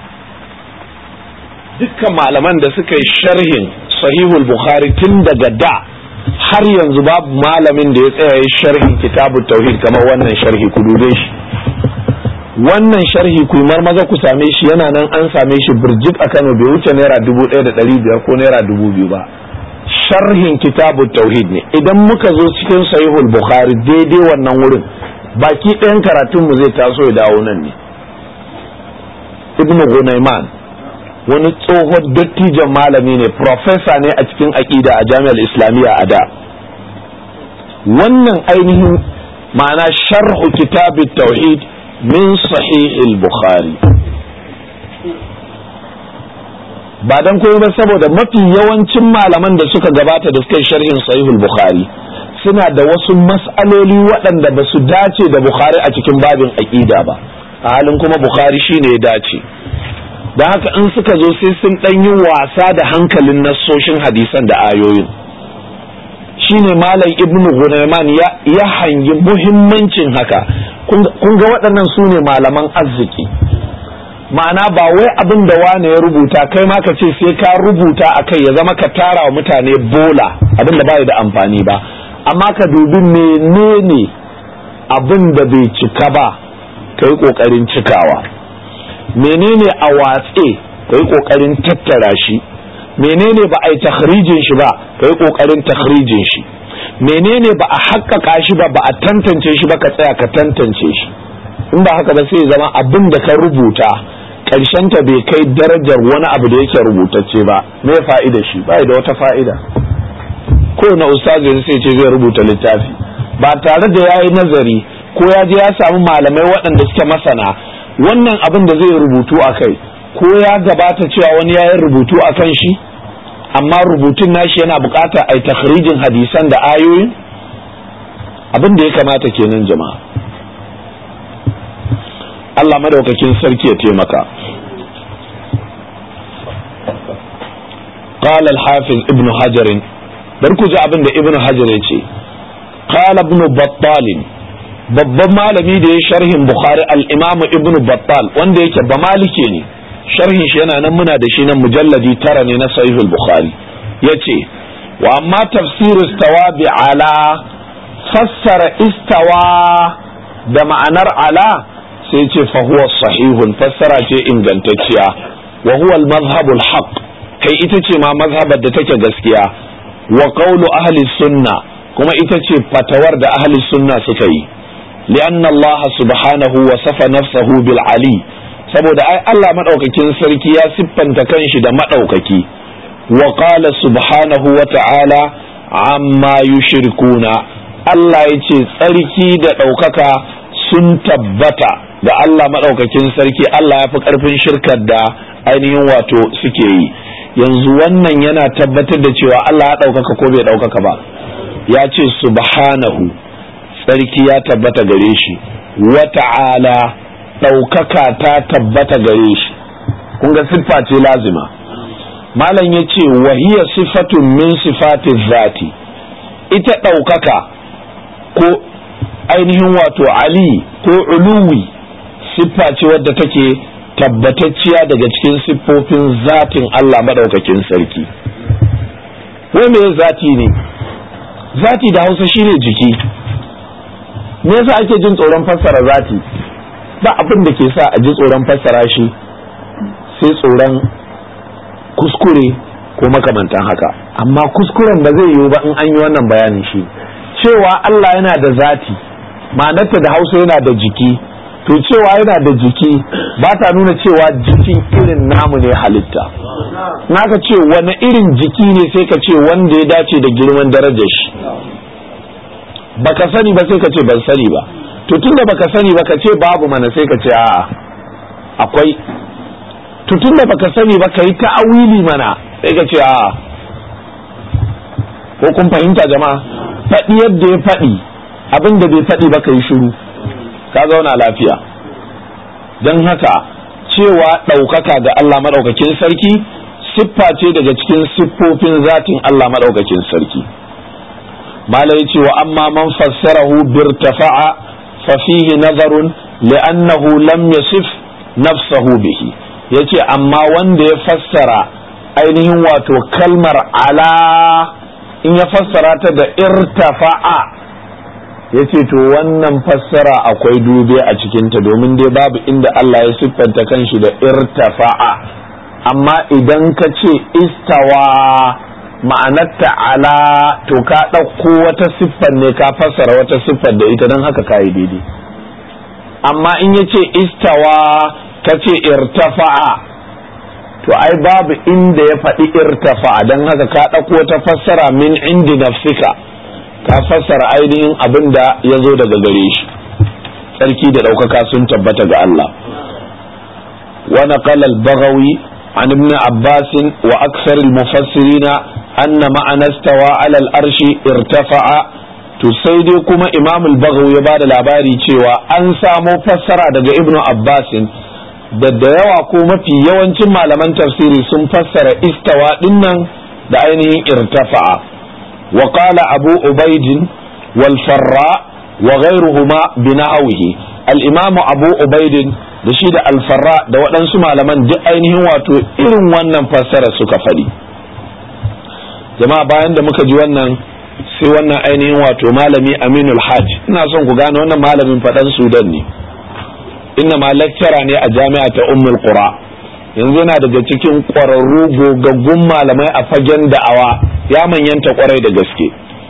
[SPEAKER 1] dukkan malaman da suka yi sharhin sahihul bukhari tun daga da har yanzu babu malamin da ya tsaya yi sharhin kitabun tauhid kamar wannan sharhi ku dube shi wannan sharhi ku maza ku same shi yana nan an same shi birjik a kano bai wuce naira dubu ɗaya da ɗari biyar ko naira dubu biyu ba sharhin kitabun tauhid ne idan muka zo cikin sahihul bukhari daidai wannan wurin baki ɗayan karatunmu zai taso ya dawo nan ne ibnu gunaiman wani tsohon dattijan malami ne profesa ne a cikin aƙida a jami'ar islamiyya a da wannan ainihin ma'ana sharhu kitabit tauhid min sahihil bukhari ba dan koyo ba saboda mafi yawancin malaman da suka gabata da suka yi sharhin sahihul bukhari suna da wasu mas'aloli waɗanda ba su dace da bukhari a cikin babin aƙida ba a halin kuma bukhari shine ya dace da haka in suka zo sai sun ɗan yi wasa da hankalin nassoshin hadisan da ayoyin shine malam ibnu gunaiman ya hangi muhimmancin haka kun ga waɗannan su ne malaman arziki ma'ana ba wai abin da wane ya rubuta kai ma ka ce sai ka rubuta a kai ya zama ka tara wa mutane bola abin da ba da amfani ba amma ka dubi menene abin da bai cika ba ka yi ƙoƙarin cikawa menene a watse ka yi ƙoƙarin tattara shi menene ba a yi takhrijin shi ba ka yi ƙoƙarin takhrijin shi menene ba a haƙƙaƙa shi ba ba a tantance shi ba ka tsaya ka tantance shi in ba haka ba sai zama abin da ka rubuta ta bai kai darajar wani abu da yake rubutacce ba me fa'ida shi ba da wata fa'ida ko na ustazi sai ce zai rubuta littafi ba tare da yayi nazari ko ya je ya samu malamai waɗanda suke masana wannan abin da zai rubutu a kai ko ya gabata cewa wani ya yi rubutu a kan shi amma rubutun nashi yana buƙatar a yi takhrijin hadisan da ayoyin abin da ya kamata kenan jama'a Allah madaukakin sarki ya taimaka قال الحافظ ابن حجر بركو جاء ابن ابن حجر يتي قال ابن بطال babban malami da ya sharhin bukhari al-imam ibn battal wanda yake ba malike ne sharhin shi yana nan muna da shi nan mujalladi tara ne na sahihul bukhari yace wa amma tafsir istawa bi ala fassara istawa da ma'anar ala sai ce fa huwa sahihun fassara ce ingantacciya wa huwa al-madhhab al-haq kai ita ce ma mazhabar da take gaskiya wa qawlu ahli sunna kuma ita ce fatawar da ahli sunna suka yi li'anna Allah subhanahu wa safa nafsahu bil ali saboda ai Allah madaukakin sarki ya siffanta kanshi da madaukaki wa qala subhanahu wa ta'ala amma yushrikuna Allah ya ce tsarki da ɗaukaka sun tabbata ga Allah maɗaukakin sarki Allah ya fi ƙarfin shirkar da ainihin wato suke yi yanzu wannan yana tabbatar da cewa Allah ya ɗaukaka ko bai ɗaukaka ba ya ce subhanahu tsarki ya tabbata gare shi wa ta'ala ɗaukaka ta tabbata gare shi kun ga siffa ce lazima malam ya ce wahiya sifatun min sifatin zati ita ɗaukaka ko ainihin wato ali ko uluwi siffa ce wadda take tabbatacciya daga cikin siffofin zatin Allah maɗaukakin sarki wai me zati ne zati da hausa shine jiki me yasa ake jin tsoron fassara zati ba abin da ke sa a ji tsoron fassara shi sai tsoron kuskure ko makamantan haka amma kuskuren ba zai yiwu ba in an yi wannan bayanin shi cewa Allah yana da zati ma'anarta da hausa yana da jiki to cewa yana da jiki ba ta nuna cewa jikin irin namu ne halitta naka ce wani irin jiki ne sai ka ce wanda ya dace da girman darajar shi baka sani ba sai ka ce ban sani ba to tunda baka sani ba ka ce babu mana sai ka ce a'a akwai to tunda baka sani ba ka yi ta'awili mana sai ka ce a'a ko kun fahimta jama'a faɗi yadda ya faɗi abin da bai faɗi ba ka yi shiru ka zauna lafiya don haka cewa ɗaukaka ga Allah maɗaukakin sarki siffa ce daga cikin siffofin zatin Allah maɗaukakin sarki malai ce wa amma man fassarahu birtafa'a fa fihi nazarun li'annahu lam yasif nafsahu bihi yace amma wanda ya fassara ainihin wato kalmar ala in ya fassara ta da irtafa'a ya ce to wannan fassara akwai dube a cikinta domin dai babu inda Allah ya siffanta kanshi da irtafa'a amma idan ka ce istawa ma'anarta ala to ka ɗauko wata siffar ne ka fassara wata siffar da ita don haka ka yi daidai amma in ya ce istawa ka ce irtafa'a to ai babu inda ya faɗi irtafa'a don haka ka ɗauko wata fassara min indi nafsika ka fassara ainihin abin da ya zo daga gare shi tsarki da ɗaukaka sun tabbata ga Allah wa naqala al-baghawi an ibn abbas wa aksar al-mufassirin anna ma'ana stawa ala al-arshi irtafa'a to sai dai kuma imam al-baghawi ya bada labari cewa an samo fassara daga ibn abbas da da yawa ko mafi yawancin malaman tafsiri sun fassara istawa dinnan da ainihin irtafa'a وقال أبو عبيد والفراء وغيرهما بنحوه الإمام أبو عبيد da shi da alfarra da waɗansu malaman duk ainihin wato irin wannan fassara suka faɗi jama'a bayan da muka ji wannan sai wannan ainihin wato malami aminul hajj ina son ku gane wannan malamin faɗan sudan ne inna ma lecturer ne a jami'a ta ummul qura yanzu yana daga cikin ƙwararru gogaggun malamai a fagen da'awa ya manyanta ƙwarai da gaske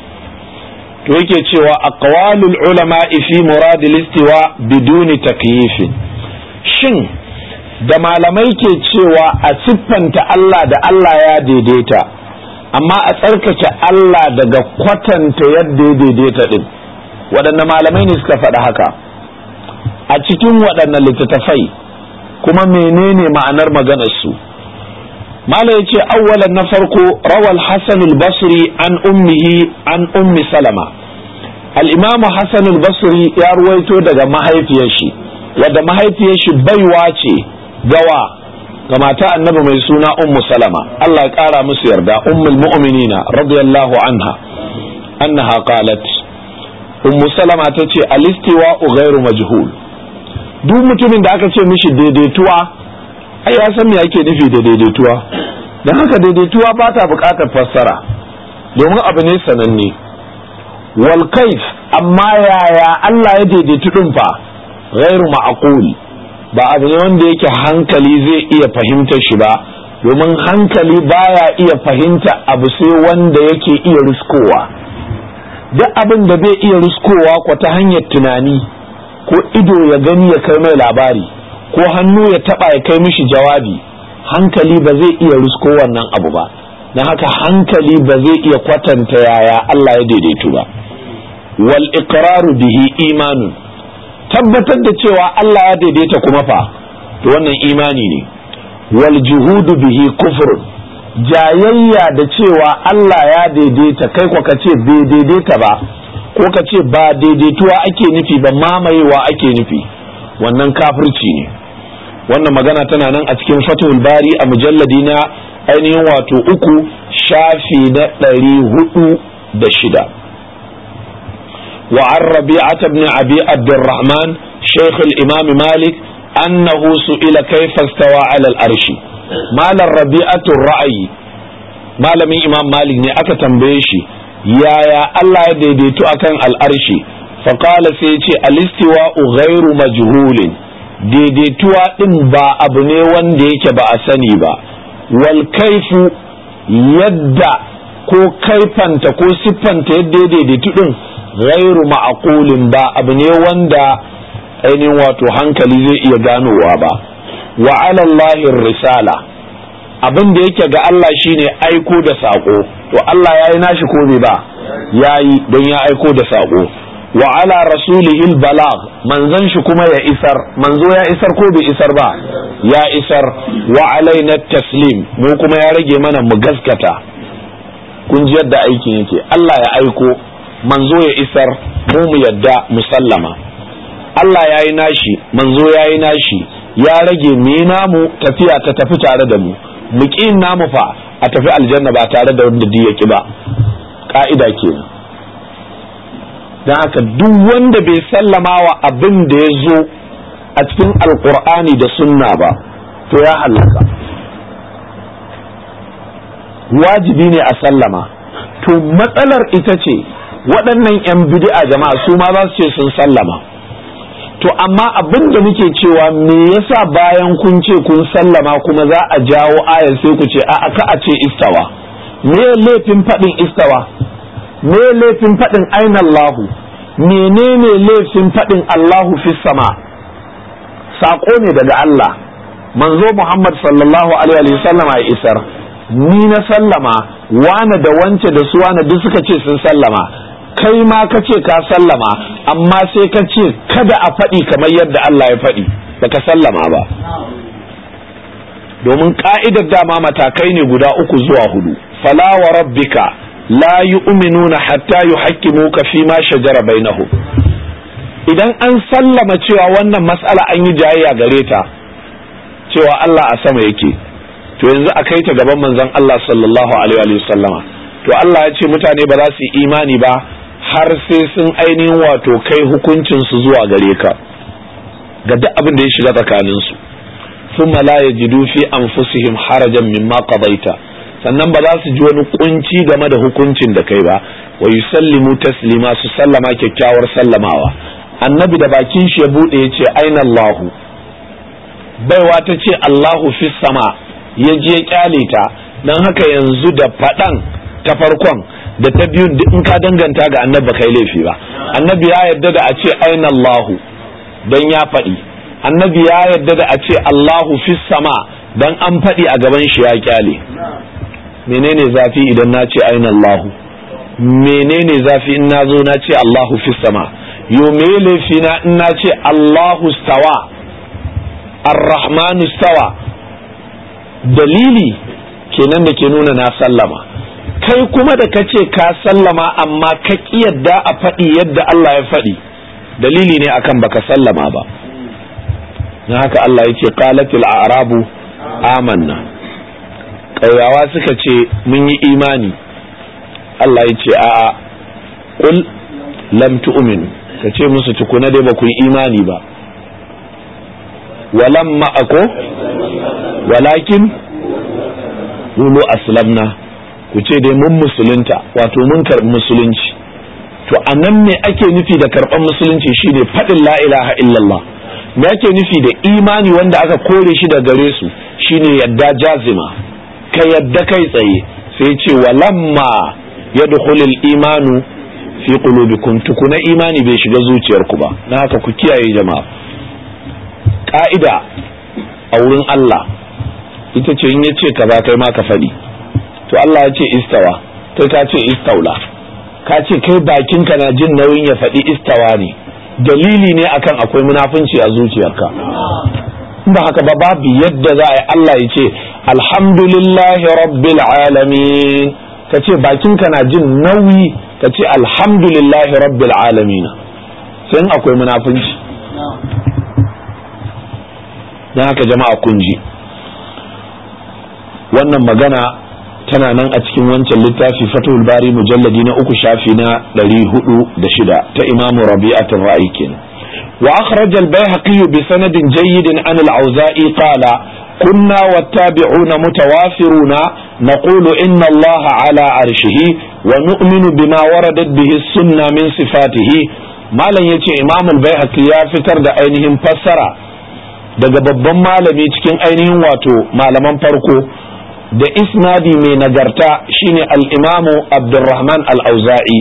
[SPEAKER 1] to yake cewa aqwalul ulama fi muradil istiwa biduni takyifin shin da malamai ke cewa a siffanta Allah da Allah ya daidaita amma a tsarkake Allah daga kwatanta yadda ya daidaita din waɗanne malamai ne suka faɗi haka a cikin waɗanne littattafai kuma menene ma'anar maganar su mala ya ce awwalan na farko rawal hasan al-basri an ummihi an ummi salama al-imam hasan al-basri ya ruwaito daga mahaifiyar shi wadda mahaifiyar shi baiwa ce gawa ga mata annabi mai suna ummu salama Allah ya kara musu yarda ummul mu'minina radiyallahu anha annaha qalat ummu salama ta ce alistiwa ghairu majhul duk mutumin da aka ce mishi daidaituwa ai ya san me ake nufi da daidaituwa dan haka daidaituwa ba ta buƙatar fassara domin abu ne sananne wal kaif amma yaya Allah ya daidaitu din fa ghairu ma'qul ba abu ne wanda yake hankali zai iya fahimtar shi ba domin hankali baya iya fahimta abu sai wanda yake iya riskowa duk abin da bai iya riskowa ko ta hanyar tunani ko ido ya gani ya kai mai labari ko hannu ya taba ya kai mishi jawabi hankali ba zai iya risko wannan abu ba na haka hankali ba zai iya kwatanta yaya Allah ya daidaitu ba wal iqraru bihi imanun tabbatar da cewa Allah ya daidaita kuma fa to wannan imani ne wal juhudu bihi kufrun jayayya da cewa Allah ya daidaita kai ko kace bai daidaita ba ko kace ba daidaituwa ake nufi ba mamayewa ake nufi wannan kafirci ne wannan magana tana nan a cikin fatul bari a mujalladi na ainihin wato uku shafi na ɗari hudu da shida وعن ربيعة بن أبي عبد الرحمن شيخ الإمام مالك أنه سئل كيف استوى على الأرش مال الربيعة الرأي مال من إمام مالك نأك تنبيشي يا يا الله يديديتو أكن الأرش فقال سيتي الاستواء غير مجهول daidaituwa ɗin ba abu ne wanda yake ba a sani ba wal kaifu yadda ko kaifanta ko siffanta yadda ya daidaitu ɗin ghairu ma'aqulin ba abu ne wanda ainihin wato hankali zai iya ganowa ba wa alallahi risala abin da yake ga Allah shine aiko da sako to Allah yayi nashi ko bai ba yayi don ya aiko da sako wa ala rasulihil balag manzon shi kuma ya isar manzo ya isar ko bai isar ba ya isar wa alaina taslim mu kuma ya rage mana mu gaskata kun ji yadda aikin yake Allah ya aiko manzo ya isar mu mu yadda musallama Allah ya yi nashi manzo ya yi nashi ya rage mu namu tafiya ta tafi tare da mu mu ƙin namu fa a tafi aljanna ba tare da wanda ya ki ba ka'ida kenan don haka duk wanda bai sallama wa abin da ya zo a cikin alkur'ani da sunna ba to ya hallaka wajibi ne a sallama to matsalar ita ce waɗannan 'yan bid'a jama'a su ma za su ce sun sallama to amma abin da muke cewa me yasa bayan kun ce kun sallama kuma za a jawo ayar sai ku ce a aka a ce istawa me laifin faɗin istawa me laifin faɗin aina Allahu menene laifin faɗin Allahu fi sama saƙo ne daga Allah manzo Muhammad sallallahu alaihi wa sallama ya isar ni na sallama wane da wance da su wane duk suka ce sun sallama kai ma ka ce ka sallama amma sai ka ce kada a faɗi kamar yadda Allah ya faɗi baka sallama ba domin ka'idar dama matakai ne guda uku zuwa hudu fala wa rabbika la yu'minuna hatta yuhaqqimuka fi ma shajara bainahum idan an sallama cewa wannan mas'ala an yi jayayya gare ta cewa Allah a sama yake to yanzu a kai ta gaban manzon Allah sallallahu alaihi wa sallama to Allah ya ce mutane ba za su yi imani ba har sai sun ainihin wato kai hukuncin su zuwa gare ka ga duk abin da ya shiga tsakanin su thumma la yajidu fi anfusihim harajan mimma qadaita sannan ba za su ji wani kunci game da hukuncin da kai ba wa yusallimu taslima su sallama kyakkyawar sallamawa annabi da bakin shi ya bude ya ce aina Allahu baiwa ta ce Allahu fi sama ya je kyale ta don haka yanzu da faɗan ta farkon da ta biyun in ka danganta ga annabi kai laifi ba annabi ya yarda da a ce aina Allahu don ya faɗi annabi ya yarda da a ce Allahu fi sama don an faɗi a gaban shi ya kyale menene zafi idan na ce aina Allahu menene zafi in na zo na ce Allahu fi sama yo me laifi na in na ce Allahu stawa ar-rahmanu stawa dalili kenan da ke nuna na sallama kai kuma da ka ce ka sallama amma ka ƙi yadda a faɗi yadda Allah ya faɗi dalili ne akan baka sallama ba na haka Allah ya ce qalatil a'rabu amanna ƙauyawa suka ce mun yi imani Allah ya ce a'a qul lam tu'minu ka ce musu tukuna dai ba ku yi imani ba walam ma'ako walakin qulu aslamna ku ce dai mun musulunta wato mun karɓi musulunci to a nan ne ake nufi da karɓar musulunci shine faɗin la ilaha illallah me ake nufi da imani wanda aka kore shi da gare su shine yadda jazima ka yadda kai tsaye sai ce walamma yadkhulul imanu fi qulubikum tukuna imani bai shiga zuciyarku ba na haka ku kiyaye jama'a ka'ida a wurin Allah ita ce in yace kaza kai ma ka faɗi to Allah ya ce istawa kai ka ce istaula ka ce kai bakinka na jin nauyin ya faɗi istawa ne dalili ne akan akwai munafunci a zuciyarka ba haka ba babu yadda za a yi Allah ya ce alhamdulillahi rabbil alamin ka ce bakinka na jin nauyi ka ce alhamdulillahi rabbil alamin sai in akwai munafunci don haka jama'a kun ji wannan magana tana nan a cikin wancan littafi fatul bari mujalladi na uku shafi na ɗari hudu da shida ta imamu rabi'atul ra'i kenan wa akhraj al-bayhaqi bi sanadin jayyidin an al-auza'i qala kunna wattabi'una mutawafiruna naqulu inna allaha ala arshihi wa nu'minu bima waradat bihi sunna min sifatihi malam yace imam al-bayhaqi ya fitar da ainihin fassara daga babban malami cikin ainihin wato malaman farko da isnadi mai nagarta shine al-imamu abdurrahman al-auza'i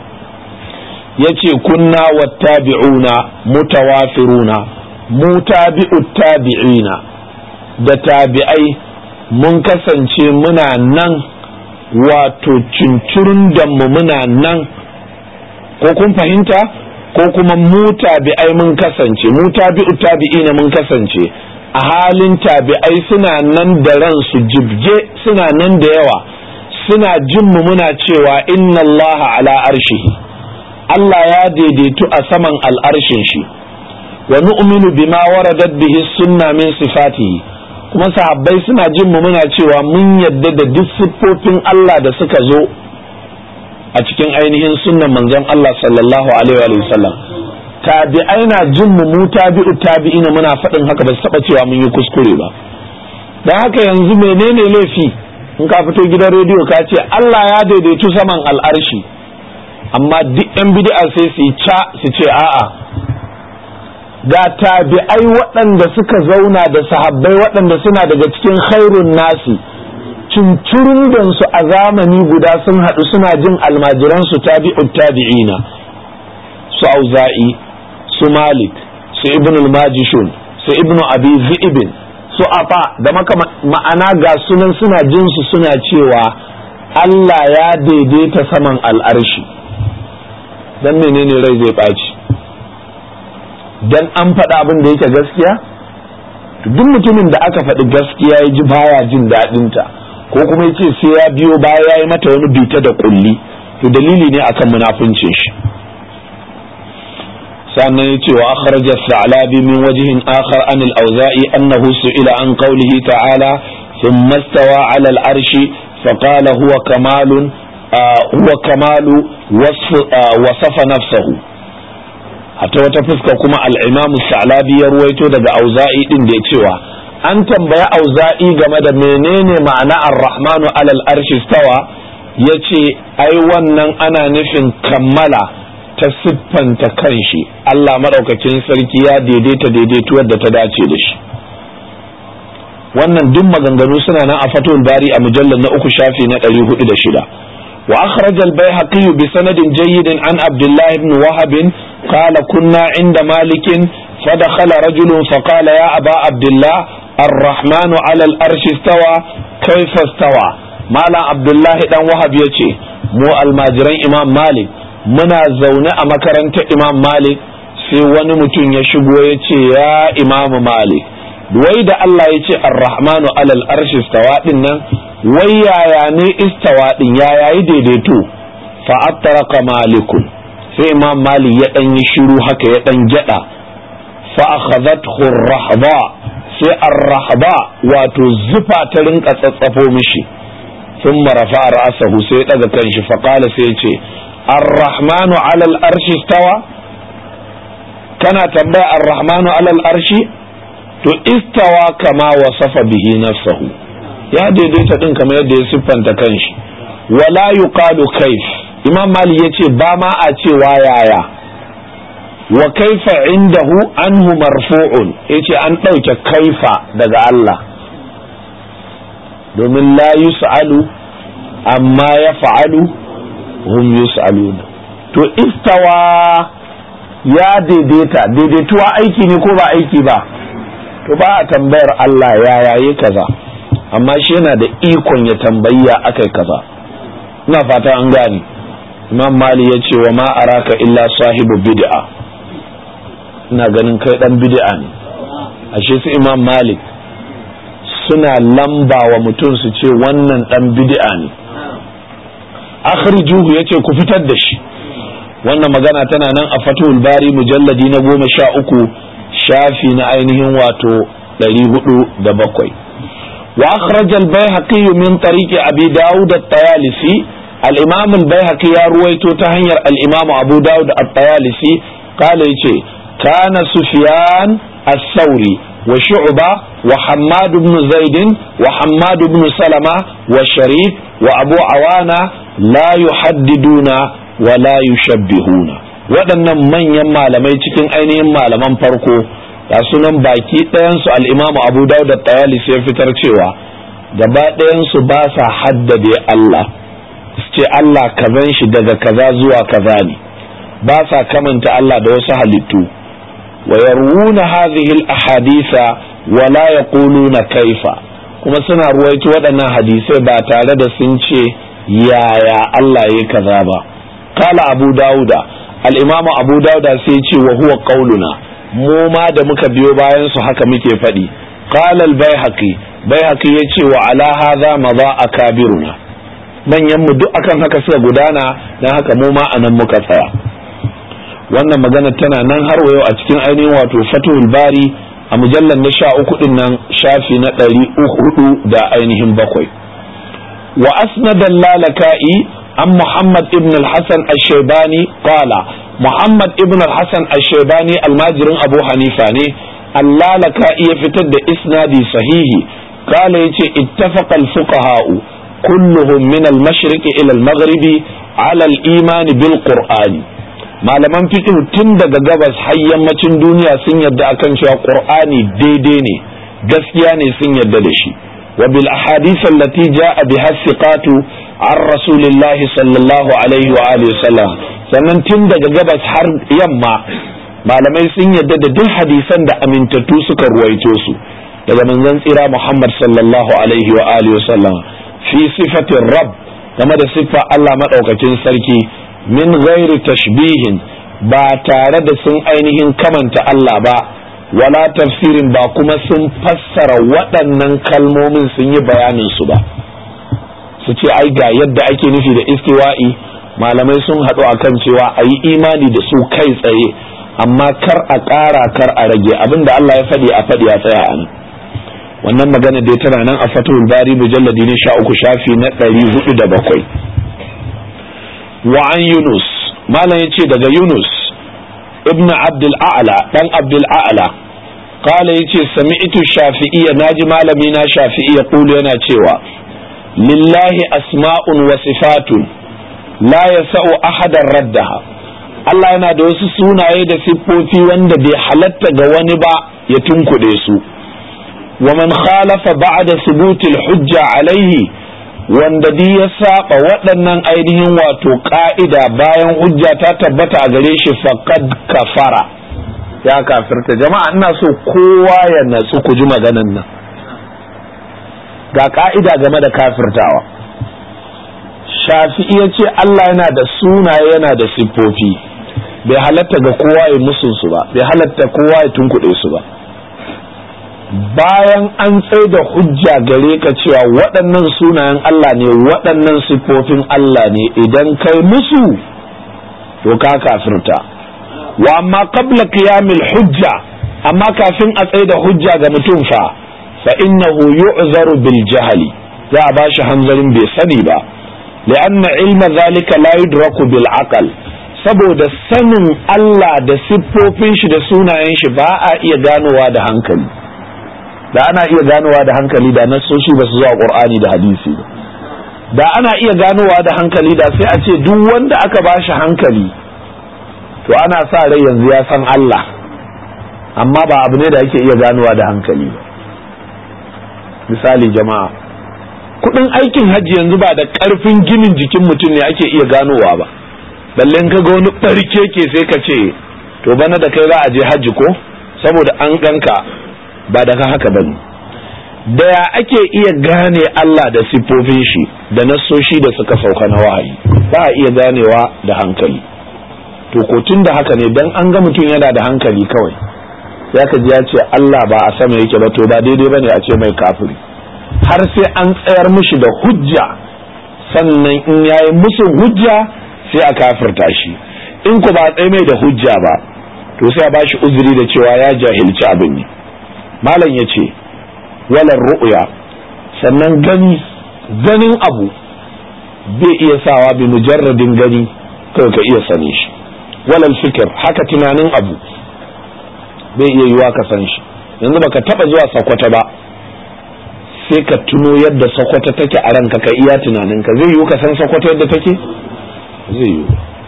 [SPEAKER 1] yace kunna wattabi'una mutawafiruna mutabi'u tabi'ina da tabi'ai mun kasance muna nan wato cincirin da mu muna nan ko kun fahimta ko kuma mu tabi'ai mun kasance mu tabi'u tabi'ina mun kasance a halin tabi'ai suna nan da ransu jibge suna nan da yawa suna jin mu muna cewa inna Allah ala arshihi Allah ya daidaitu a saman al'arshin shi wa nu'minu bima waradat bihi sunna min sifatihi kuma sahabbai suna jin mu muna cewa mun yadda da duk siffofin Allah da suka zo a cikin ainihin sunnan manzon Allah sallallahu alaihi wa sallam tabi'ai na jin mu mu tabi'u tabi'ina muna faɗin haka ba su taɓa cewa mun yi kuskure ba dan haka yanzu menene laifi in ka fito gidan rediyo ka ce Allah ya daidaitu saman al'arshi amma duk yan bid'a sai su yi ca su ce a'a ga tabi'ai waɗanda suka zauna da sahabbai waɗanda suna daga cikin khairun nasi cincirundan su a zamani guda sun haɗu suna jin almajiransu tabi'ut tabi'ina su auza'i su malik su ibn al-majishun su ibn abi zi'ibin su afa da maka ma'ana ga sunan suna jin su suna cewa Allah ya daidaita saman al'arshi dan menene rai zai ɓaci dan an faɗa abin da yake gaskiya duk mutumin da aka faɗi gaskiya ya ji baya jin daɗinta ko kuma ya ce sai ya biyo baya ya yi mata wani bita da kulli to dalili ne akan munafincin shi sannan ya ce wa akhraja sa'labi min wajhin akhar an al-awza'i annahu su'ila an qawlihi ta'ala thumma istawa 'ala al-arshi فقال هو كمال آه هو كمال وصف آه وصف نفسه hatta wata fuska kuma al'imamu sa'labi ya ruwaito daga auza'i din da ya cewa an tambaya auza'i game da menene ma'ana ar-rahmanu alal arshi stawa ya ce ai wannan ana nufin kammala ta siffanta kanshi Allah maɗaukakin sarki ya daidaita daidaituwar da ta dace da shi wannan duk maganganu suna nan a fatul bari a mujallar na uku shafi na ɗari hudu da shida wa akhraj al-bayhaqi bi sanadin jayyidin an abdullah ibn wahab qala kunna inda malik فدخل رجل فقال يا أبا عبد الله الرحمن على الأرش استوى كيف استوى مالا عبد الله دان وهب يتي مو الماجرين إمام مالك منا زونة أمكرنت إمام مالك sai wani mutum ya shigo ya ce ya imamu malik wai da Allah ya ce arrahmanu alal arshi istawa din nan wai yaya ne istawa din yaya yi daidaito fa attaraka malikun sai imam malik ya dan yi shiru haka ya dan gyada fa akhadhathu ar-rahba sai ar-rahba wato zufa ta rinka tsatsafo mishi thumma rafa'a ra'sahu sai ya daga kanshi fa qala sai ya ce ar-rahmanu alal arshi stawa kana tambaya ar-rahmanu alal arshi to istawa kama wasafa bihi nafsahu ya daidaita din kamar yadda ya siffanta kanshi wala yuqalu kaif imam mali yace ba ma a cewa yaya wa kaifa indahu anhu marfu'un yace an ɗauke kaifa daga Allah domin la yus'alu amma ya fa'alu hum yus'aluna to istawa ya daidaita daidaituwa aiki ne ko ba aiki ba to ba a tambayar Allah ya yayi kaza amma shi yana da ikon ya tambayi ya akai kaza ina fata an gane imam mali ya ce wa ma araka illa sahibu bid'a ina ganin kai dan bid'a ne ashe su imam malik suna lamba wa mutum su ce wannan dan bid'a ne akhrijuhu yace ku fitar da shi wannan magana tana nan a fatul bari mujalladi na goma sha uku shafi na ainihin wato ɗari hudu da bakwai wa akhraj al-baihaqi min tariqi abi daud at-tayalisi al-imam al-baihaqi ya ruwaito ta hanyar al-imam abu daud at-tayalisi kala yace kana sufyan as-sauri wa shu'ba wa hammad ibn zaid wa hammad ibn salama wa sharif wa abu awana la yuhaddiduna wa la yushabbihuna waɗannan manyan malamai cikin ainihin malaman farko ga sunan baki ɗayansu al'imamu abu dawud da tayalis ya fitar cewa gaba ɗayansu ba sa haddade Allah su ce Allah kazan shi daga kaza zuwa kaza ne ba sa kamanta Allah da wasu halittu wa yarwuna hadhihi al-ahadisa wa la yaquluna kaifa kuma suna ruwaito waɗannan hadisai ba tare da sun ce yaya Allah ya kaza ba قال أبو داود الإمام أبو داود سيتي وهو قولنا mu ma da muka biyo bayan su haka muke faɗi qala al-baihaqi baihaqi yace wa ala hadha madha akabiruna manyan mu duk akan haka suka gudana dan haka mu ma anan muka tsaya wannan magana tana nan har wayo a cikin ainihin wato fatul bari a mujallar na sha uku din nan shafi na ɗari uku da ainihin bakwai wa asnadan lalaka'i عن محمد ابن الحسن الشيباني قال محمد ابن الحسن الشيباني الماجر أبو حنيفة الله لك يفتد إسنادي صحيح قال يتي اتفق الفقهاء كلهم من المشرق إلى المغرب على الإيمان بالقرآن malaman fiqh tun daga gabas har yammacin duniya sun yadda akan cewa qur'ani daidai ne gaskiya ne sun yadda da shi wa bil ahadith allati jaa biha thiqatu an rasulillah sallallahu alaihi wa alihi wasallam sannan tun daga gabas har yamma malamai sun yadda da duk hadisan da amintattu suka ruwaito su daga manzon tsira Muhammad sallallahu alaihi wa alihi wasallam fi sifatin rabb game da siffa Allah madaukakin sarki min ghairi tashbihin ba tare da sun ainihin kamanta Allah ba wala tafsirin ba kuma sun fassara waɗannan kalmomin sun yi bayanin su ba su ce ai ga yadda ake nufi da istiwa'i malamai sun haɗu akan cewa a yi imani da su kai tsaye amma kar a ƙara kar a rage abinda Allah ya faɗi a faɗi a tsaya a nan wannan magana dai tana nan a fatul bari mujalladi ne sha uku shafi na ɗari hudu da bakwai wa an yunus malam ya ce daga yunus ibn abdul a'la dan abdul a'la قال yace sami'tu shafi'iyya naji malami na shafi'iyya kulu yana cewa lillahi asma'un wa sifatun la yasa'u ahadan raddaha Allah yana da wasu sunaye da siffofi wanda bai halatta ga wani ba ya tunkuɗe su wa man khalafa ba'da subutil hujja alaihi wanda di ya saba waɗannan ainihin wato ka'ida bayan hujja ta tabbata a gare shi faqad kafara ya kafirta jama'a ina so kowa ya natsu ku ji maganan nan ga ka'ida game da kafirtawa shafi'i ya ce Allah yana da sunaye yana da siffofi bai halatta ga kowa ya musun su ba bai halatta kowa ya tunkuɗe su ba bayan an tsaye da hujja gare ka cewa waɗannan sunayen Allah ne waɗannan siffofin Allah ne idan kai musu to ka kafirta wa amma qabla qiyamil hujja amma kafin a tsaye da hujja ga mutum fa fa innahu yu'zaru bil jahli za a bashi hanzarin bai sani ba li'anna ilma zalika la yudraku bil aqal saboda sanin Allah da siffofin shi da sunayen shi ba a iya ganowa da hankali da ana iya ganowa da hankali da nassoshi ba su zuwa Qur'ani da hadisi ba da ana iya ganowa da hankali da sai a ce duk wanda aka ba shi hankali to ana sa rai yanzu ya san Allah amma ba abu ne da ake iya ganowa da hankali ba misali jama'a kudin aikin hajji yanzu ba da karfin ginin jikin mutum ne ake iya ganowa ba balle in kaga wani barke ke sai ka ce to bana da kai za a je hajji ko saboda an ganka ba daga haka bane da ya ake iya gane Allah da siffofin shi da nassoshi da suka sauka na wahayi ba a iya ganewa da hankali to ko tun da haka ne dan an ga mutum yana da hankali kawai ya ka ji ya ce Allah ba a sama yake ba to ba daidai bane a ce mai kafiri har sai an tsayar mishi da hujja sannan in yayi musu hujja sai a kafirta shi in ku ba tsaye mai da hujja ba to sai a bashi uzuri da cewa ya jahilci abin ne malam ya ce walar ru'ya sannan gani ganin abu bai iya sawa bi mujarradin gani kawai ka iya sani shi walal fikir haka tunanin abu bai iya yiwa ka san shi yanzu baka taba zuwa sakwata ba sai ka tuno yadda sakwata take a ranka ka iya tunaninka zai yiwu ka san sakwata yadda take zai yiwu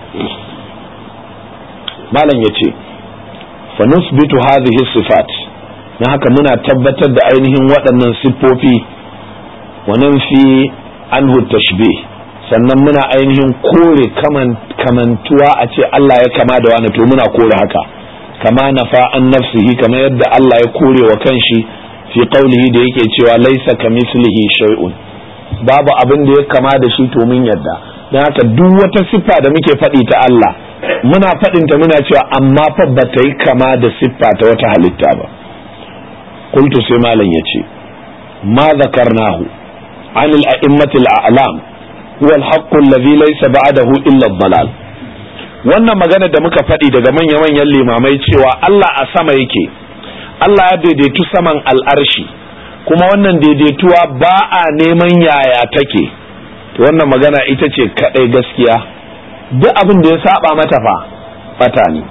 [SPEAKER 1] malam ya ce fa nusbitu hadhihi sifat na haka muna tabbatar da ainihin waɗannan siffofi wa fi anhu tashbih sannan muna ainihin kore kamantuwa a ce Allah ya kama da wani to muna kore haka kama nafa an nafsihi kamar yadda Allah ya kore wa kanshi fi qaulihi da yake cewa laisa kamislihi shay'un babu abin da ya kama da shi to mun yadda don haka duk wata siffa da muke faɗi ta Allah muna faɗinta muna cewa amma fa ba ta yi kama da siffa ta wata halitta ba qultu sai malam yace ma zakarnahu عن الأئمة الأعلام هو الحق الذي ليس بعده إلا الضلال wannan magana da muka faɗi daga manya-manyan limamai cewa Allah a sama yake Allah ya daidaitu saman al'arshi kuma wannan daidaituwa ba a neman yaya take to wannan magana ita ce kaɗai gaskiya duk abin da ya saba mata fa fata ne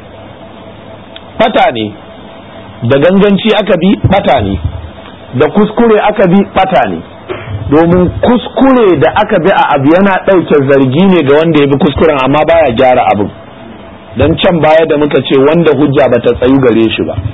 [SPEAKER 1] fata ne da ganganci aka bi fata ne da kuskure aka bi fata ne domin kuskure da aka bi a abu yana ɗauke zargi ne ga wanda ya bi kuskuren amma baya gyara abin don can baya da muka ce wanda hujja bata tsayu gare shi ba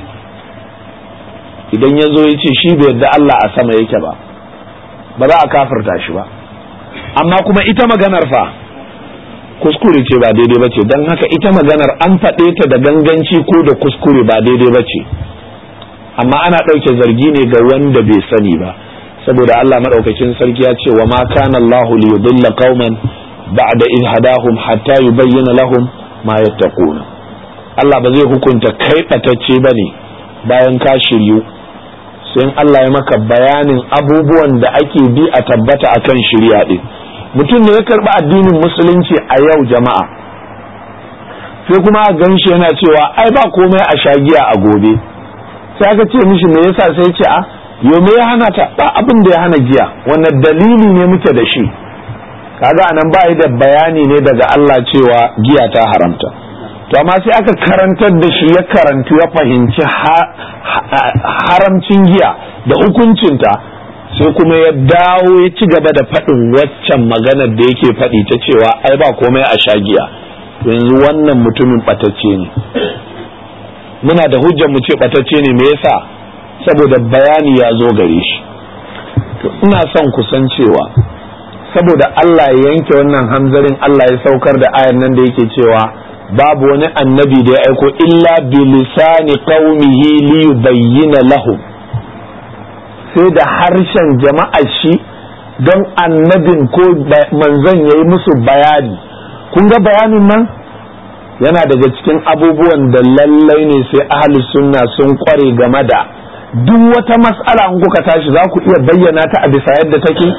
[SPEAKER 1] idan ya zo ya ce shi bai yarda Allah a sama yake ba ba za a kafirta shi ba amma kuma ita maganar fa kuskure ce ba daidai ba ce don haka ita maganar an faɗe ta da ganganci ko da kuskure ba daidai ba ce amma ana ɗauke zargi ne ga wanda bai sani ba saboda Allah madaukakin sarki ya ce wa ma kana Allahu li yudilla qauman ba'da in hadahum hatta yubayyana lahum ma yattaquna Allah ba zai hukunta kai batacce bane bayan ka shiryu sai Allah ya maka bayanin abubuwan da ake bi a tabbata akan shirya din mutum ne ya karba addinin musulunci a yau jama'a sai kuma a ganshi yana cewa ai ba komai a shagiya a gobe sai aka ce mishi me yasa sai ce a yo me ya hana ta ba abin da ya hana giya wannan dalili ne muke da shi kaga anan ba da bayani ne daga Allah cewa giya ta haramta to amma sai aka karantar da shi ya karantu ya fahimci haramcin giya da hukuncinta sai kuma ya dawo ya ci gaba da faɗin waccan maganar da yake faɗi ta cewa ai ba komai a sha giya yanzu wannan mutumin ɓatacce ne muna da hujjar mu ce ɓatacce ne me yasa saboda bayani ya zo gare shi to ina son kusan cewa saboda Allah ya yanke wannan hamzarin Allah ya saukar da ayan nan da yake cewa babu wani annabi da ya aiko illa bi lisani qaumihi li yubayyana lahum sai da harshen jama'ar shi don annabin ko manzon yayi musu bayani kun ga bayanin nan yana daga cikin abubuwan da lallai ne sai ahli sunna sun kware game da duk wata mas'ala in kuka tashi za ku iya bayyana ta a bisa yadda take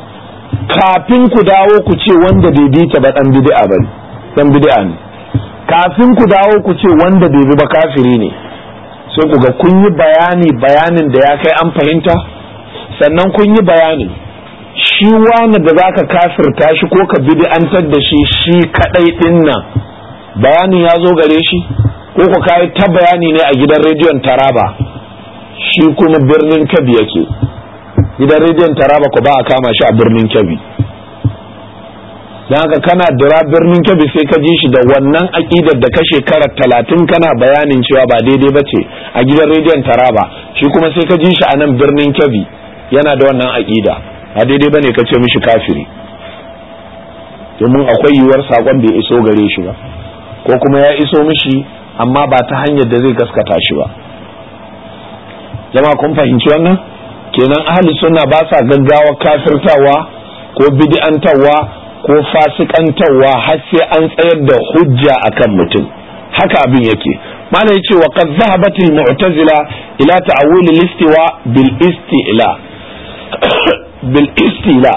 [SPEAKER 1] kafin ku dawo ku ce wanda bai bi ta ba dan bid'a bane dan bid'a ne kafin ku dawo ku ce wanda bai bi ba kafiri ne sai ku ga kun yi bayani bayanin da ya kai an fahimta sannan kun yi bayanin shi shi wani da zaka kafirta shi ko ka bid'antar da shi shi kadai din nan bayanin ya zo gare shi ko ku kai ta bayani ne a gidan rediyon Taraba shi kuma birnin Kebbi yake gidan rediyon Taraba ko ba a kama shi a birnin Kebbi don haka kana dira birnin Kebbi sai ka ji shi da wannan aƙidar da ka shekara talatin kana bayanin cewa ba daidai ba ce a gidan rediyon Taraba shi kuma sai ka ji shi a nan birnin Kebbi yana da wannan aƙida ba daidai ba ne ka ce mishi kafiri domin akwai yiwuwar saƙon bai iso gare shi ba ko kuma ya iso mishi amma ba ta hanyar da zai gaskata shi ba jama'a kun fahimci wannan kenan ahli sunna ba sa gaggawa kafirtawa ko bid'antawa ko fasikantawa har sai an tsayar da hujja akan mutum haka abin yake mana yace wa qad zahabat al mu'tazila ila ta'wil al istiwa bil istila bil istila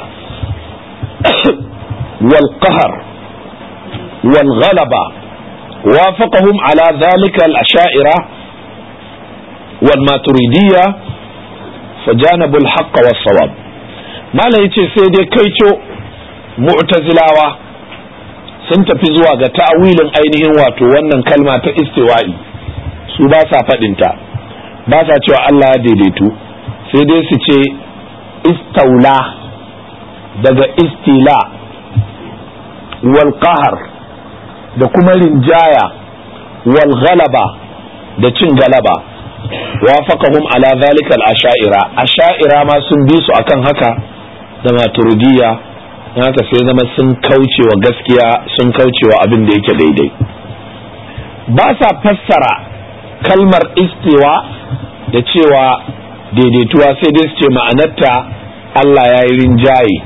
[SPEAKER 1] wal qahr wal ghalaba وافقهم على ذلك الأشاعرة والماتريدية فجانبوا الحق والصواب ما لا يتي سيدي كيتو mu'tazilawa sun tafi zuwa ga ta'awilin ainihin wato wannan kalma ta istiwa'i su ba sa faɗinta ba sa cewa Allah ya daidaitu sai dai su ce istaula daga istila wal qahar da kuma rinjaya wal ghalaba da cin galaba wafaqahum ala zalika al asha'ira asha'ira ma sun bi su akan haka da maturidiyya haka sai zama sun kauce wa gaskiya sun kauce wa abin da yake daidai ba sa fassara kalmar istiwa da cewa daidaituwa sai dai su ce ma'anarta Allah ya yi rinjaye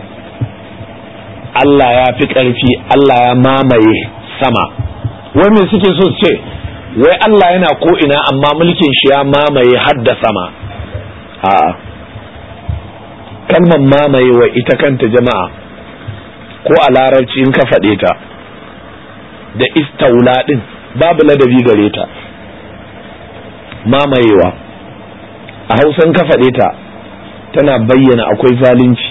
[SPEAKER 1] Allah ya fi ƙarfi Allah ya mamaye sama wai suke so su ce wai Allah yana ko ina amma mulkin shi ya mamaye hadda sama a'a kalmar mamaye wa ita kanta jama'a ko a larabci in ka faɗe ta da istaula ɗin babu ladabi gare ta mamayewa a hausan ka faɗe ta tana bayyana akwai zalunci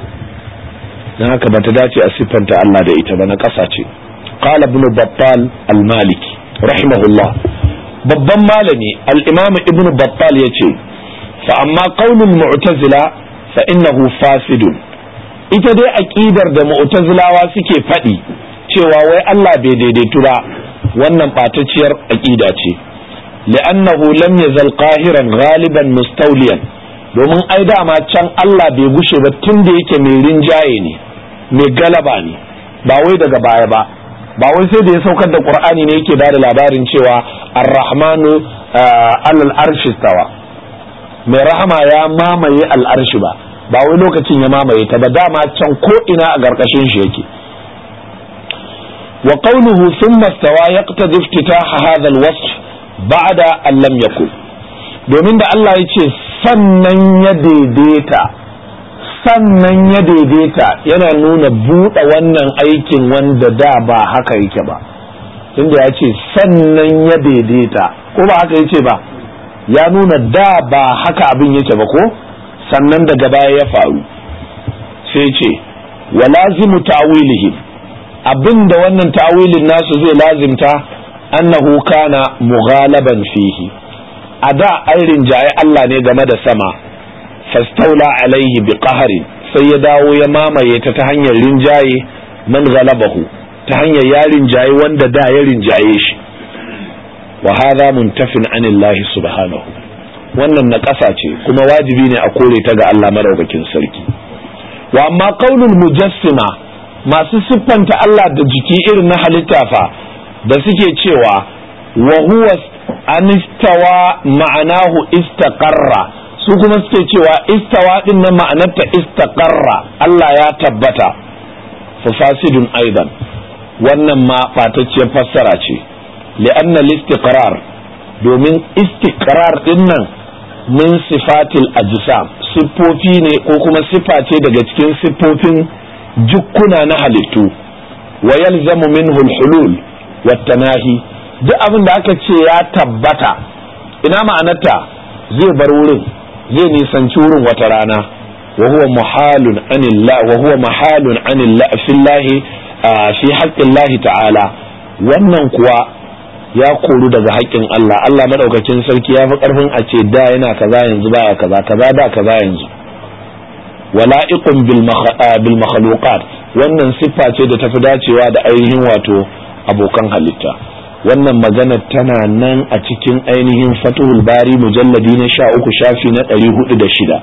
[SPEAKER 1] don haka ba ta dace a siffanta Allah da ita ba na ƙasa ce qala ibn battal al-maliki rahimahullah babban malami al-imam ibn battal yace fa amma qaulul mu'tazila fa innahu fasidun ita dai aqidar da mu'tazilawa suke faɗi cewa wai Allah bai daidaitu ba wannan ɓatacciyar aqida ce li'annahu lam yazal qahiran ghaliban mustawliyan domin ai dama can Allah bai gushe ba tun da yake mai rinjaye ne mai galaba ne ba wai daga baya ba ba wai sai da ya saukar da qur'ani ne yake bada labarin cewa ar-rahmanu alal arshi stawa mai rahama ya mamaye al'arshi ba ba wai lokacin ya mamaye ta ba dama can ko ina a ƙarƙashin shi yake wa qawluhu thumma stawa yaqtadi iftitaha hadha al-wasf ba'da an lam yakun domin da Allah ya ce sannan ya daidaita sannan ya daidaita yana nuna buɗe wannan aikin wanda da ba haka yake ba tunda ya ce sannan ya daidaita ko ba haka yake ba ya nuna da ba haka abin yake ba ko sannan daga baya ya faru sai ce wa lazimu ta'wilihi abinda wannan ta'wilin nasu zai lazimta annahu kana mughalaban fihi a da an rinjaye Allah ne game da sama fastaula alaihi bi qahari sai ya dawo ya mamaye ta ta hanyar rinjaye man galabahu ta hanyar ya rinjaye wanda da ya rinjaye shi wa hadha muntafin anillahi subhanahu wannan na ƙasa ce kuma wajibi ne a kore ta ga Allah madaukakin sarki wa amma qaulul mujassima masu siffanta Allah da jiki irin na halitta fa da suke cewa wa huwa anistawa ma'anahu istaqarra su kuma suke cewa istawa din nan ma'anarta istaqarra Allah ya tabbata fa fasidun aidan wannan ma batacciyar fassara ce li'anna al-istiqrar domin istiqrar din nan min sifatil ajsam siffofi ne ko kuma sifa ce daga cikin siffofin jukkuna na halittu wa yalzamu minhu al-hulul wa tanahi duk abin da aka ce ya tabbata ina ma'anarta zai bar wurin zai nisanci wurin wata rana wa huwa muhalun anillah wa huwa mahalun anillah fillahi fi haqqillahi ta'ala wannan kuwa ya koru daga haƙƙin Allah Allah madaukakin sarki ya fi ƙarfin a ce da yana kaza yanzu baya kaza kaza da kaza yanzu wala'iqun bil makhluqat wannan siffa ce da tafi dacewa da ainihin wato abokan halitta wannan magana tana nan a cikin ainihin fatuhul bari mujalladi na sha uku shafi na ɗari hudu da shida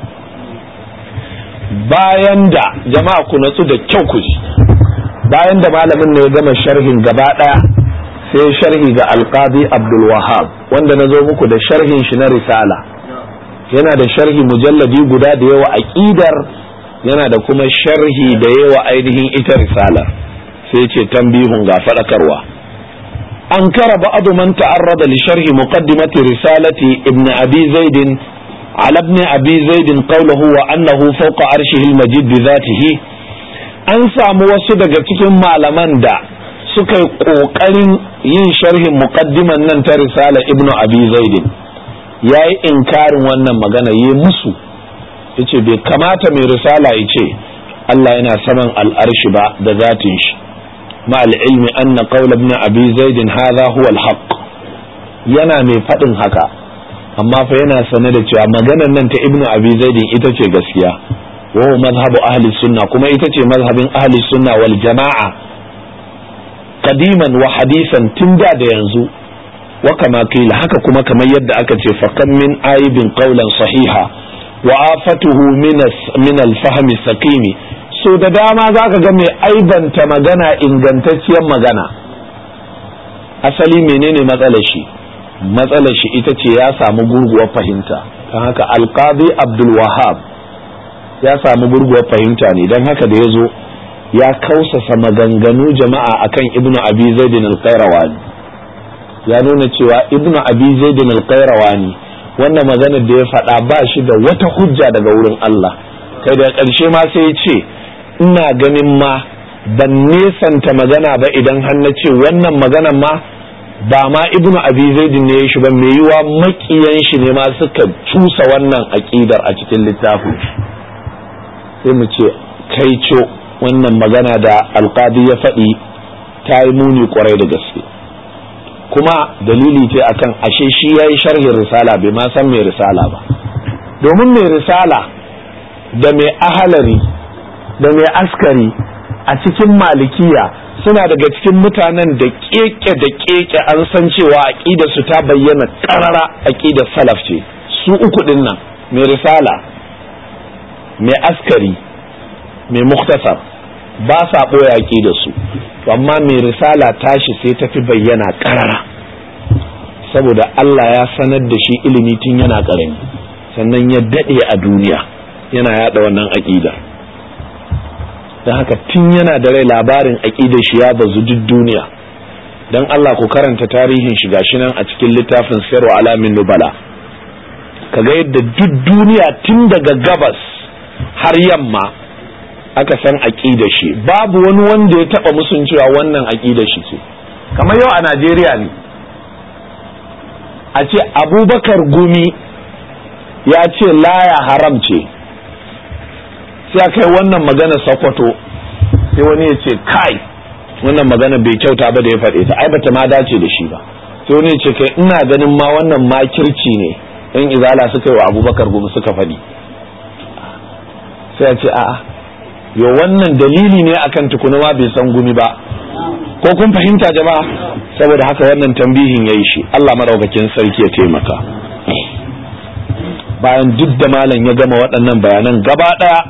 [SPEAKER 1] bayan da jama'a ku natsu da kyau ku ji bayan da malamin ne ya gama sharhin gaba ɗaya sai sharhi ga alqadi abdul wahab wanda na zo muku da sharhin shi na risala yana da sharhi mujalladi guda da yawa aqidar yana da kuma sharhi da yawa ainihin ita risala sai ce tambihun ga fadakarwa an kara ba'adu man ta'arrada li sharhi muqaddimati risalati ibn abi zaid ala ibn abi zaid qawluhu wa annahu fawqa arshihi al-majid bi dhatihi an samu wasu daga cikin malaman da suka yi kokarin yin sharhin muqaddiman nan ta risala ibn abi zaid ya yi inkarin wannan magana yi musu ya ce bai kamata mai risala ya ce Allah yana saman al'arshi ba da zatin shi ma'al ilmi anna qawla ibn abi zaidin hadha huwa al-haqq yana mai faɗin haka amma fa yana sane da cewa maganar nan ta ibn abi zaidin ita ce gaskiya wa huwa mazhabu ahli sunna kuma ita ce mazhabin ahli sunna wal jama'a qadiman wa hadisan tun da da yanzu wa kama kila haka kuma kamar yadda aka ce fakan min aibin qawlan sahiha wa afatuhu min al-fahmi saqimi so da dama zaka ga mai aibanta magana ingantacciyar magana asali menene matsalar shi matsalar shi ita ce ya samu gurguwar fahimta don haka alqadi abdul wahab ya samu gurguwar fahimta ne don haka da ya zo ya kausasa maganganu jama'a akan ibnu abi zaidin al-qayrawani ya nuna cewa ibnu abi zaidin al-qayrawani wannan maganar da ya faɗa ba shi da wata hujja daga wurin Allah kai da ƙarshe ma sai ya ce ina ganin ma ban nesanta magana ba idan har na ce wannan maganar ma ba ma ibnu abi zaidin ne ya shi ba mai yiwa makiyan shi ne ma suka cusa wannan aƙidar a cikin littafin sai mu ce kai co wannan magana da alƙadi ya faɗi ta yi muni kwarai da gaske kuma dalili ce akan ashe shi yayi sharhin risala bai ma san mai risala ba domin mai risala da mai ahalari da mai askari a cikin malikiya suna daga cikin mutanen da keke da keke an san cewa aqida su ta bayyana karara aqida salaf ce su uku din nan mai risala mai askari mai muktasar ba sa ɓoye aqida su amma mai risala tashi sai ta fi bayyana karara saboda Allah ya sanar da shi ilimi tun yana ƙarami sannan ya daɗe a duniya yana yada wannan aƙida don haka tun yana da rai labarin aƙidar shi ya bazu duk duniya don Allah ku karanta tarihin shi gashi nan a cikin littafin sayarwa alamin nubala kaga yadda duk duniya tun daga gabas har yamma aka san aƙidar shi babu wani wanda ya taɓa musun cewa wannan aƙidar shi ce kamar yau a Najeriya ne a ce abubakar gumi ya ce laya haram ce sai aka yi wannan magana sakwato sai wani ya ce kai wannan magana bai kyauta ba da ya faɗe ta ai bata ma dace da shi ba sai wani ya ce kai ina ganin ma wannan makirci ne in izala suka yi wa abubakar gumi suka faɗi sai a ce a'a yo wannan dalili ne akan tukuna ma bai san gumi ba ko kun fahimta jama'a saboda haka wannan tambihin yayi shi Allah maraukakin sarki ya taimaka bayan duk da malam ya gama waɗannan bayanan gaba ɗaya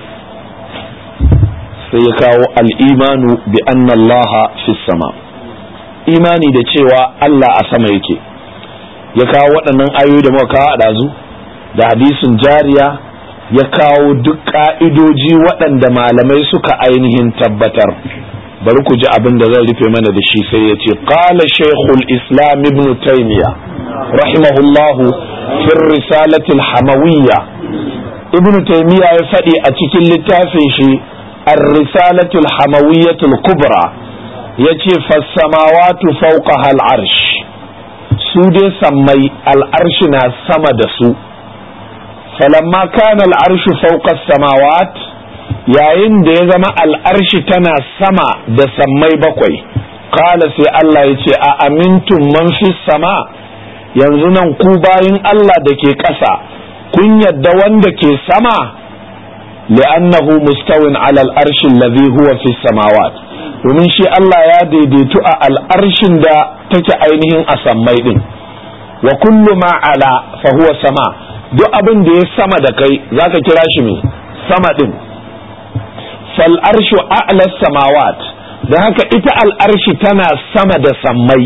[SPEAKER 1] sai ya kawo al'imanu bi anna Allah fi sama imani da cewa Allah a sama yake ya kawo waɗannan ayoyi da muka kawo a ɗazu da hadisin jariya ya kawo duk ƙa'idoji waɗanda malamai suka ainihin tabbatar bari ku ji abin da zan rufe mana da shi sai ya ce qala shaykhul islam ibn taymiya rahimahullahu fi risalati al-hamawiyya ibn taymiya ya faɗi a cikin littafin shi ar-risalatu al-hamawiyyah al-kubra yace fas-samawati fawqaha al-arsh su dai sammai al-arsh na sama da su falamma kana al'arshu fawqa samawat yayin da ya zama al'arshi tana sama da sammai bakwai kala sai Allah ya ce a amintun man fi sama yanzu nan ku bayin Allah da ke ƙasa kun yadda wanda ke sama li'annahu mustawin ala al'arshin ladhi huwa fi samawat domin shi Allah ya daidaitu a al'arshin da take ainihin a sammai din wa kullu ma ala fa huwa sama duk abin da ya sama da kai zaka kira shi me sama din fal arshu a'la samawat dan haka ita al arshi tana sama da sammai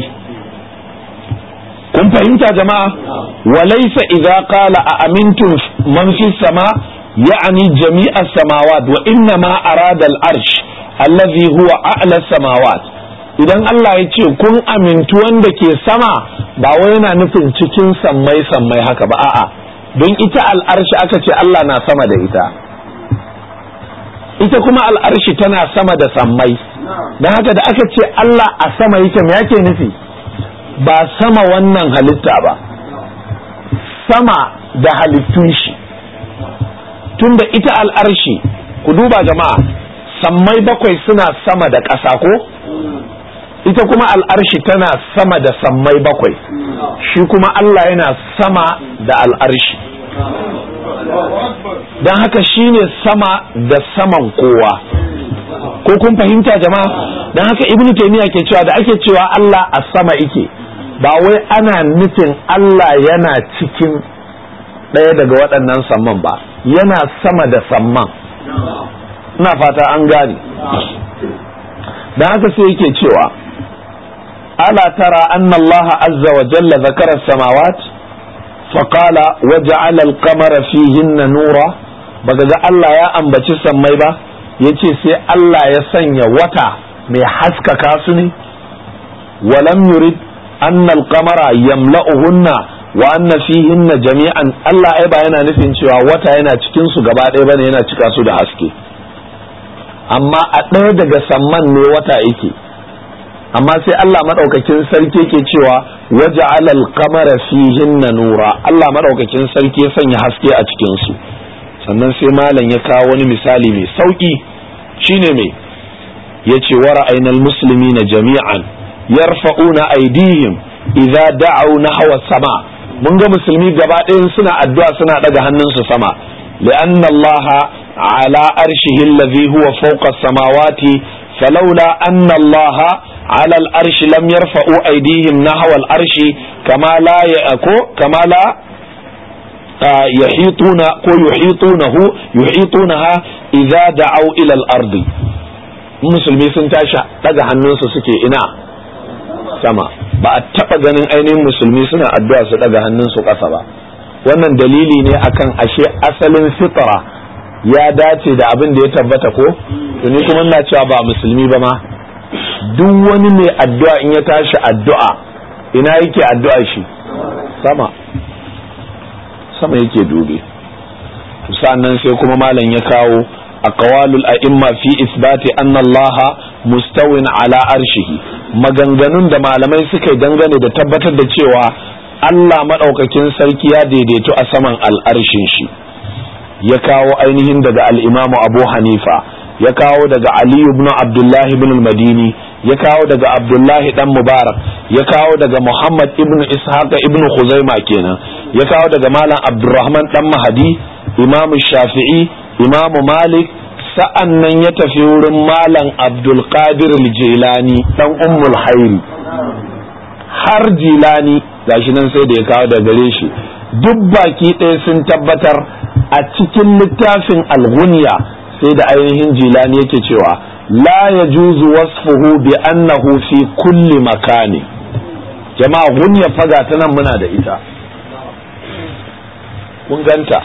[SPEAKER 1] kun fahimta jama'a walaysa idza qala a amintum man fi sama ya'ni jami'a samawat wa inna ma arada al arsh allazi huwa a'la samawat idan Allah ya ce kun amintu wanda ke sama ba wai yana nufin cikin sammai sammai haka ba a'a don ita al'arshi aka ce Allah na sama da ita ita kuma al'arshi tana sama da sammai don haka da aka ce Allah a sama yake me yake nufi ba sama wannan halitta ba sama da halittun shi tunda ita al'arshi ku duba jama'a sammai bakwai suna sama da ƙasa ko ita kuma al'arshi tana sama da sammai bakwai shi kuma Allah yana sama da al'arshi don haka shi ne sama da saman kowa ko kun fahimta jama'a don haka ibnu taymiya ke cewa da ake cewa Allah a sama ike ba wai ana nufin Allah yana cikin ɗaya daga waɗannan samman ba yana sama da samman ina fata an gane don haka sai yake cewa ألا ترى أن الله عز وجل ذكر السماوات فقال وجعل القمر فيهن نورا بقى الله يا أنبتي سمي با yace sai Allah ya sanya wata mai haskaka su ne walam yurid anna al-qamara yamla'uhunna wa anna fihinna jami'an Allah ai ba yana nufin cewa wata yana cikin su gaba ɗaya bane yana cika su da haske amma a ɗaya daga samman ne wata yake amma sai Allah madaukakin sarki ke cewa waje alal kamara fihinna nura Allah madaukakin sarki ya sanya haske a cikin su sannan sai malam ya kawo wani misali mai sauki shine mai yace wa ra'aynal muslimina jami'an yarfa'una aydihim idza da'u nahwa sama mun ga musulmi gaba ɗayan suna addu'a suna daga hannunsu sama لأن الله على أرشه الذي هو فوق السماوات فلولا أن الله على الأرش لم يرفعوا أيديهم نحو الأرش كما لا يأكو كما لا يحيطون كو يحيطونه يحيطونها إذا دعوا إلى الأرض musulmi sun tashi daga hannunsu suke ina sama ba a taɓa ganin ainihin musulmi suna addu'a su daga hannunsu ƙasa ba wannan dalili ne akan ashe asalin fitra ya dace da abin da ya tabbata ko ni kuma ina cewa ba musulmi ba ma duk wani mai addu'a in ya tashi addu'a ina yake addu'a shi sama sama yake dube sannan sai kuma malam ya kawo aqwalul a'imma fi isbati anna Allah mustawin ala arshihi maganganun da malamai suka dangane da tabbatar da cewa Allah madaukakin sarki ya daidaito a saman al'arshin shi ya kawo ainihin daga al-Imam Abu Hanifa ya kawo daga Ali ibn Abdullah ibn al-Madini ya kawo daga Abdullah dan Mubarak ya kawo daga Muhammad ibn Ishaq ibn Khuzaima kenan ya kawo daga Malam Abdurrahman dan Mahdi Imam Shafi'i Imam Malik sa'an nan ya tafi wurin Malam Abdul Qadir al-Jilani dan Ummul Hayri har Jilani gashi nan sai da ya kawo daga gare shi duk baki ɗaya sun tabbatar a cikin littafin al-Ghunya sai da ainihin jilani yake cewa la ya juzu wasfuhu bi annahu fi kulli makani jama'a gunya faga ta nan muna da ita kun ganta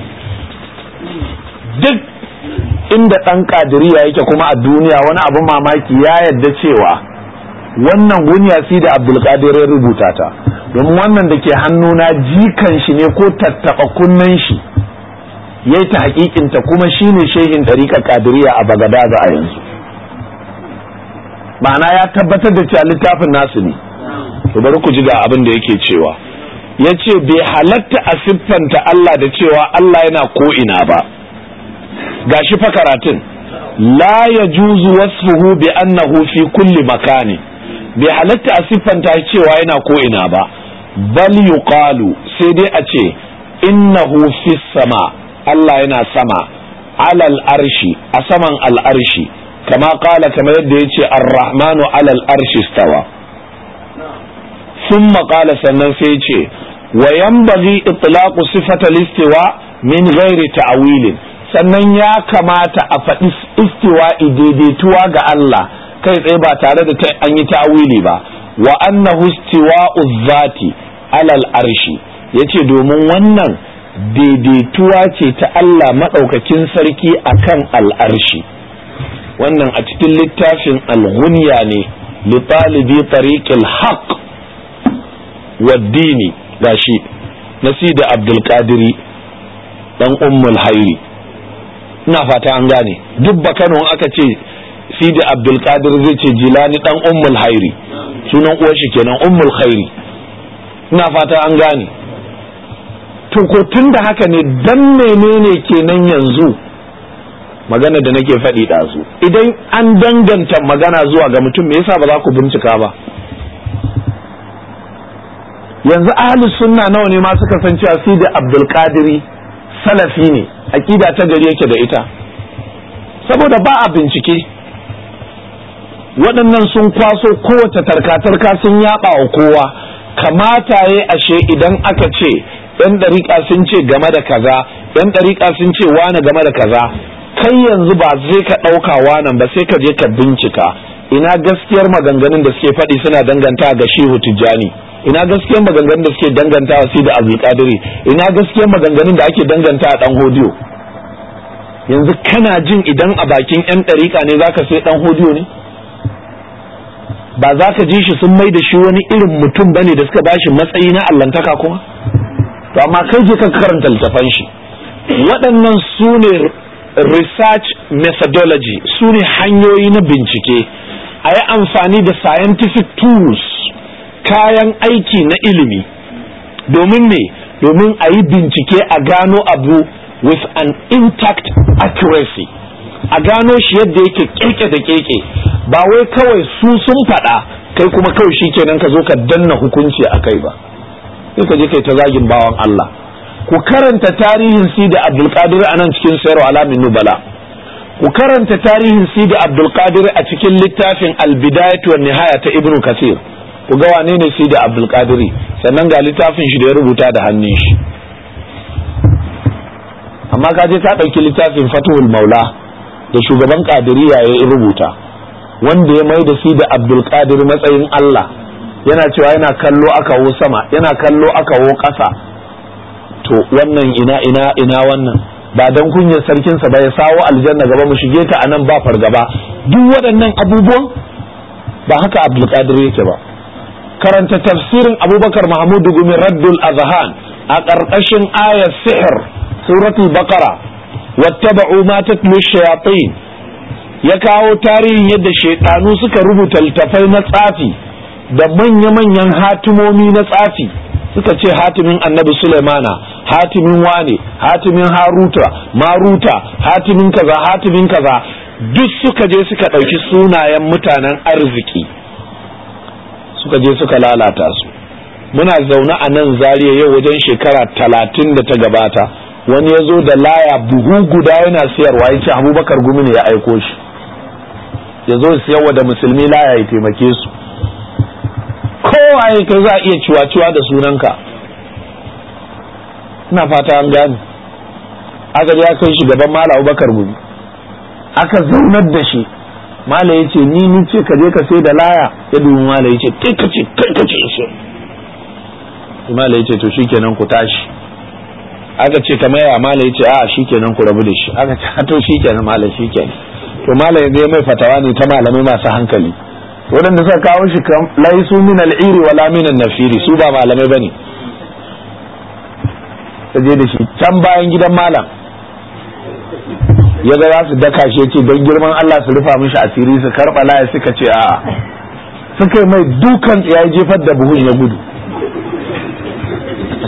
[SPEAKER 1] duk inda ɗan kadiriya yake kuma a duniya wani abin mamaki ya yadda cewa wannan gunya si da abdulkadir ya rubuta ta domin wannan da ke hannuna jikan shi ne ko tattaɓa kunnen shi ya yi ta hakikinta kuma shi ne shehin ɗariƙa kadiriya a bagadaza a yanzu ma'ana ya tabbatar da cewa littafin nasu ne to bari ku ji ga abin da yake cewa ya ce bai halatta a siffanta Allah da cewa Allah yana ko'ina ba gashi fa karatun la ya juzu wasfuhu bi annahu fi kulli makani bai halatta a siffanta cewa yana ko'ina ba bal yuqalu sai dai a ce innahu fi sama Allah yana sama alal arshi a saman al'arshi kama kala kamar yadda ya ce ar-rahmanu alal arshi stawa ثم قال sannan sai ce wa yanbaghi itlaqu sifata al-istiwa min ghairi ta'wilin sannan ya kamata a faɗi istiwa daidaituwa ga Allah kai tsaye ba tare da an yi ta'wili ba wa annahu istiwa'u zati alal arshi yace domin wannan daidaituwa ce ta Allah madaukakin sarki akan al'arshi wannan a cikin littafin al-ghunya ne li talibi tariqil haqq waddini gashi nasida abdulkadiri dan ummul hairi ina fata an gane duk bakano aka ce sidi abdulkadir zai ce jilani dan ummul hairi sunan uwar shi kenan ummul hairi ina fata an gane to ko tun da haka ne dan menene kenan yanzu magana da nake faɗi ɗazu idan an danganta magana zuwa ga mutum me yasa ba za ku bincika ba yanzu ahli sunna nawa ne ma suka san cewa sidi abdul qadiri salafi ne aqida ta gari yake da ita saboda ba a bincike waɗannan sun kwaso kowace tarka-tarka sun yaba wa kowa kamata ya ashe idan aka ce yan ɗariƙa sun ce game da kaza yan ɗariƙa sun ce wane game da kaza kai yanzu ba sai ka ɗauka wanan ba sai ka je ka bincika ina gaskiyar maganganun da suke faɗi suna danganta ga shehu tijjani ina gaskiyar maganganun da suke danganta wa sida abdulkadiri ina gaskiyar maganganun da ake danganta a dan hodiyo yanzu kana jin idan a bakin yan ɗariƙa ne zaka sai dan hodiyo ne ba za ka ji shi sun mai da shi wani irin mutum bane da suka bashi matsayi na allantaka kuma to amma kai je ka karanta littafan shi waɗannan su ne research methodology su ne hanyoyi na bincike a yi amfani da scientific tools kayan aiki na ilimi domin me domin a yi bincike a gano abu with an intact accuracy a gano shi yadda yake keke da keke ba wai kawai su sun faɗa kai kuma kawai shi kenan ka zo ka danna hukunci a kai ba sai ka je kai ta zagin bawan Allah ku karanta tarihin sida abdulkadir a nan cikin sayarwa alamin nubala ku karanta tarihin sida abdulkadir a cikin littafin albidayatu wa nihaya ta ibnu kasir ku ga wane ne sida abdulkadiri sannan ga littafin shi da ya rubuta da hannun shi amma ka je ka ɗauki littafin fatuhul maula da shugaban kadiriya ya rubuta wanda ya mai da sida abdulkadir matsayin Allah yana cewa yana kallo aka wo sama yana kallo aka wo ƙasa to wannan ina ina ina wannan ba dan kunyar sarkinsa ba ya sawo aljanna gaba mu shige ta anan ba fargaba duk waɗannan abubuwan ba haka abdulkadir yake ba karanta tafsirin abubakar mahmud gumi raddul azhan a ƙarƙashin ayar sihir suratul baqara wattaba'u ma tatlu shayatin ya kawo tarihin yadda shaidanu suka rubuta littafai na tsafi da manya-manyan hatimomi na tsafi suka ce hatimin annabi Sulaimana hatimin wane hatimin haruta maruta hatimin kaza hatimin kaza duk suka je suka ɗauki sunayen mutanen arziki suka je suka lalata su muna zaune a nan zariya yau wajen shekara talatin da ta gabata wani ya zo da laya buhu guda yana siyarwa ya ce abubakar gumi ne ya aiko shi ya zo siyarwa da musulmi laya ya taimake su kowaye kai za a iya ciwa-ciwa da sunanka ina fata an gane aka ya kai shi gaban mala abubakar gumi aka zaunar da shi mala ya ce ni ni ce ka je ka sai da laya ya dubi mala ya ce kai ka ce kai ka ce so mala ya ce to shikenan ku tashi aka ce kamar ya mala ya ce a shikenan ku rabu da shi aka ce to shikenan mala shikenan to mala ya mai fatawa ne ta malamai masu hankali waɗanda suka kawo shi kan laisu min al'iri wala min nafiri su ba malamai bane ta je da shi can bayan gidan malam ya ga za su daka shi ce don girman Allah su rufa mishi asiri su karɓa laya suka ce a'a suka yi mai dukan ya jefar da buhun ya gudu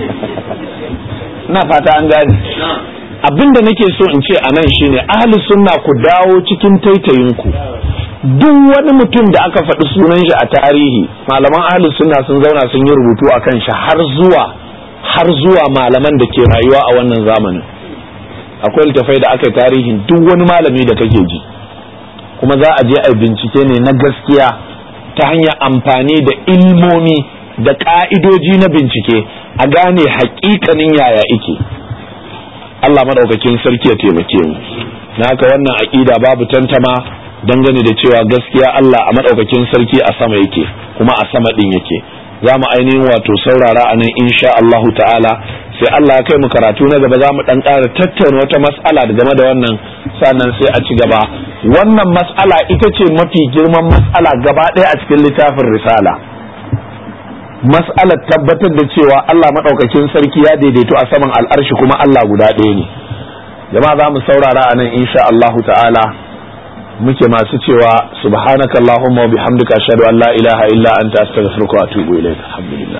[SPEAKER 1] ina fata an gane abin da nake so in ce a nan shine ahli sunna ku dawo cikin taitayinku duk wani mutum da aka faɗi sunan shi a tarihi malaman ahli sunna sun zauna sun yi rubutu a kan shi har zuwa har zuwa malaman da ke rayuwa a wannan zamanin akwai littafai da aka yi tarihin duk wani malami da kake ji kuma za a je a bincike ne na gaskiya ta hanyar amfani da ilmomi da ka'idoji na bincike a gane haƙiƙanin yaya ike Allah madaukakin sarki ya taimake mu na haka wannan aƙida babu tantama dangane da cewa gaskiya Allah a madaukakin sarki a sama yake kuma a sama din yake za mu ainihin wato saurara a nan insha Allahu ta'ala sai Allah ya kai mu karatu na gaba za mu dan ƙara tattauna wata mas'ala da game da wannan sannan sai a ci gaba wannan mas'ala ita ce mafi girman mas'ala gaba ɗaya a cikin littafin risala mas'alar tabbatar da cewa Allah maɗaukakin sarki ya daidaito a saman al'arshi kuma Allah guda ɗaya ne jama'a za mu saurara a nan insha Allahu ta'ala muke masu cewa subhanakallahumma wa bihamdika ashhadu an la ilaha illa anta astaghfiruka wa atubu ilayk alhamdulillah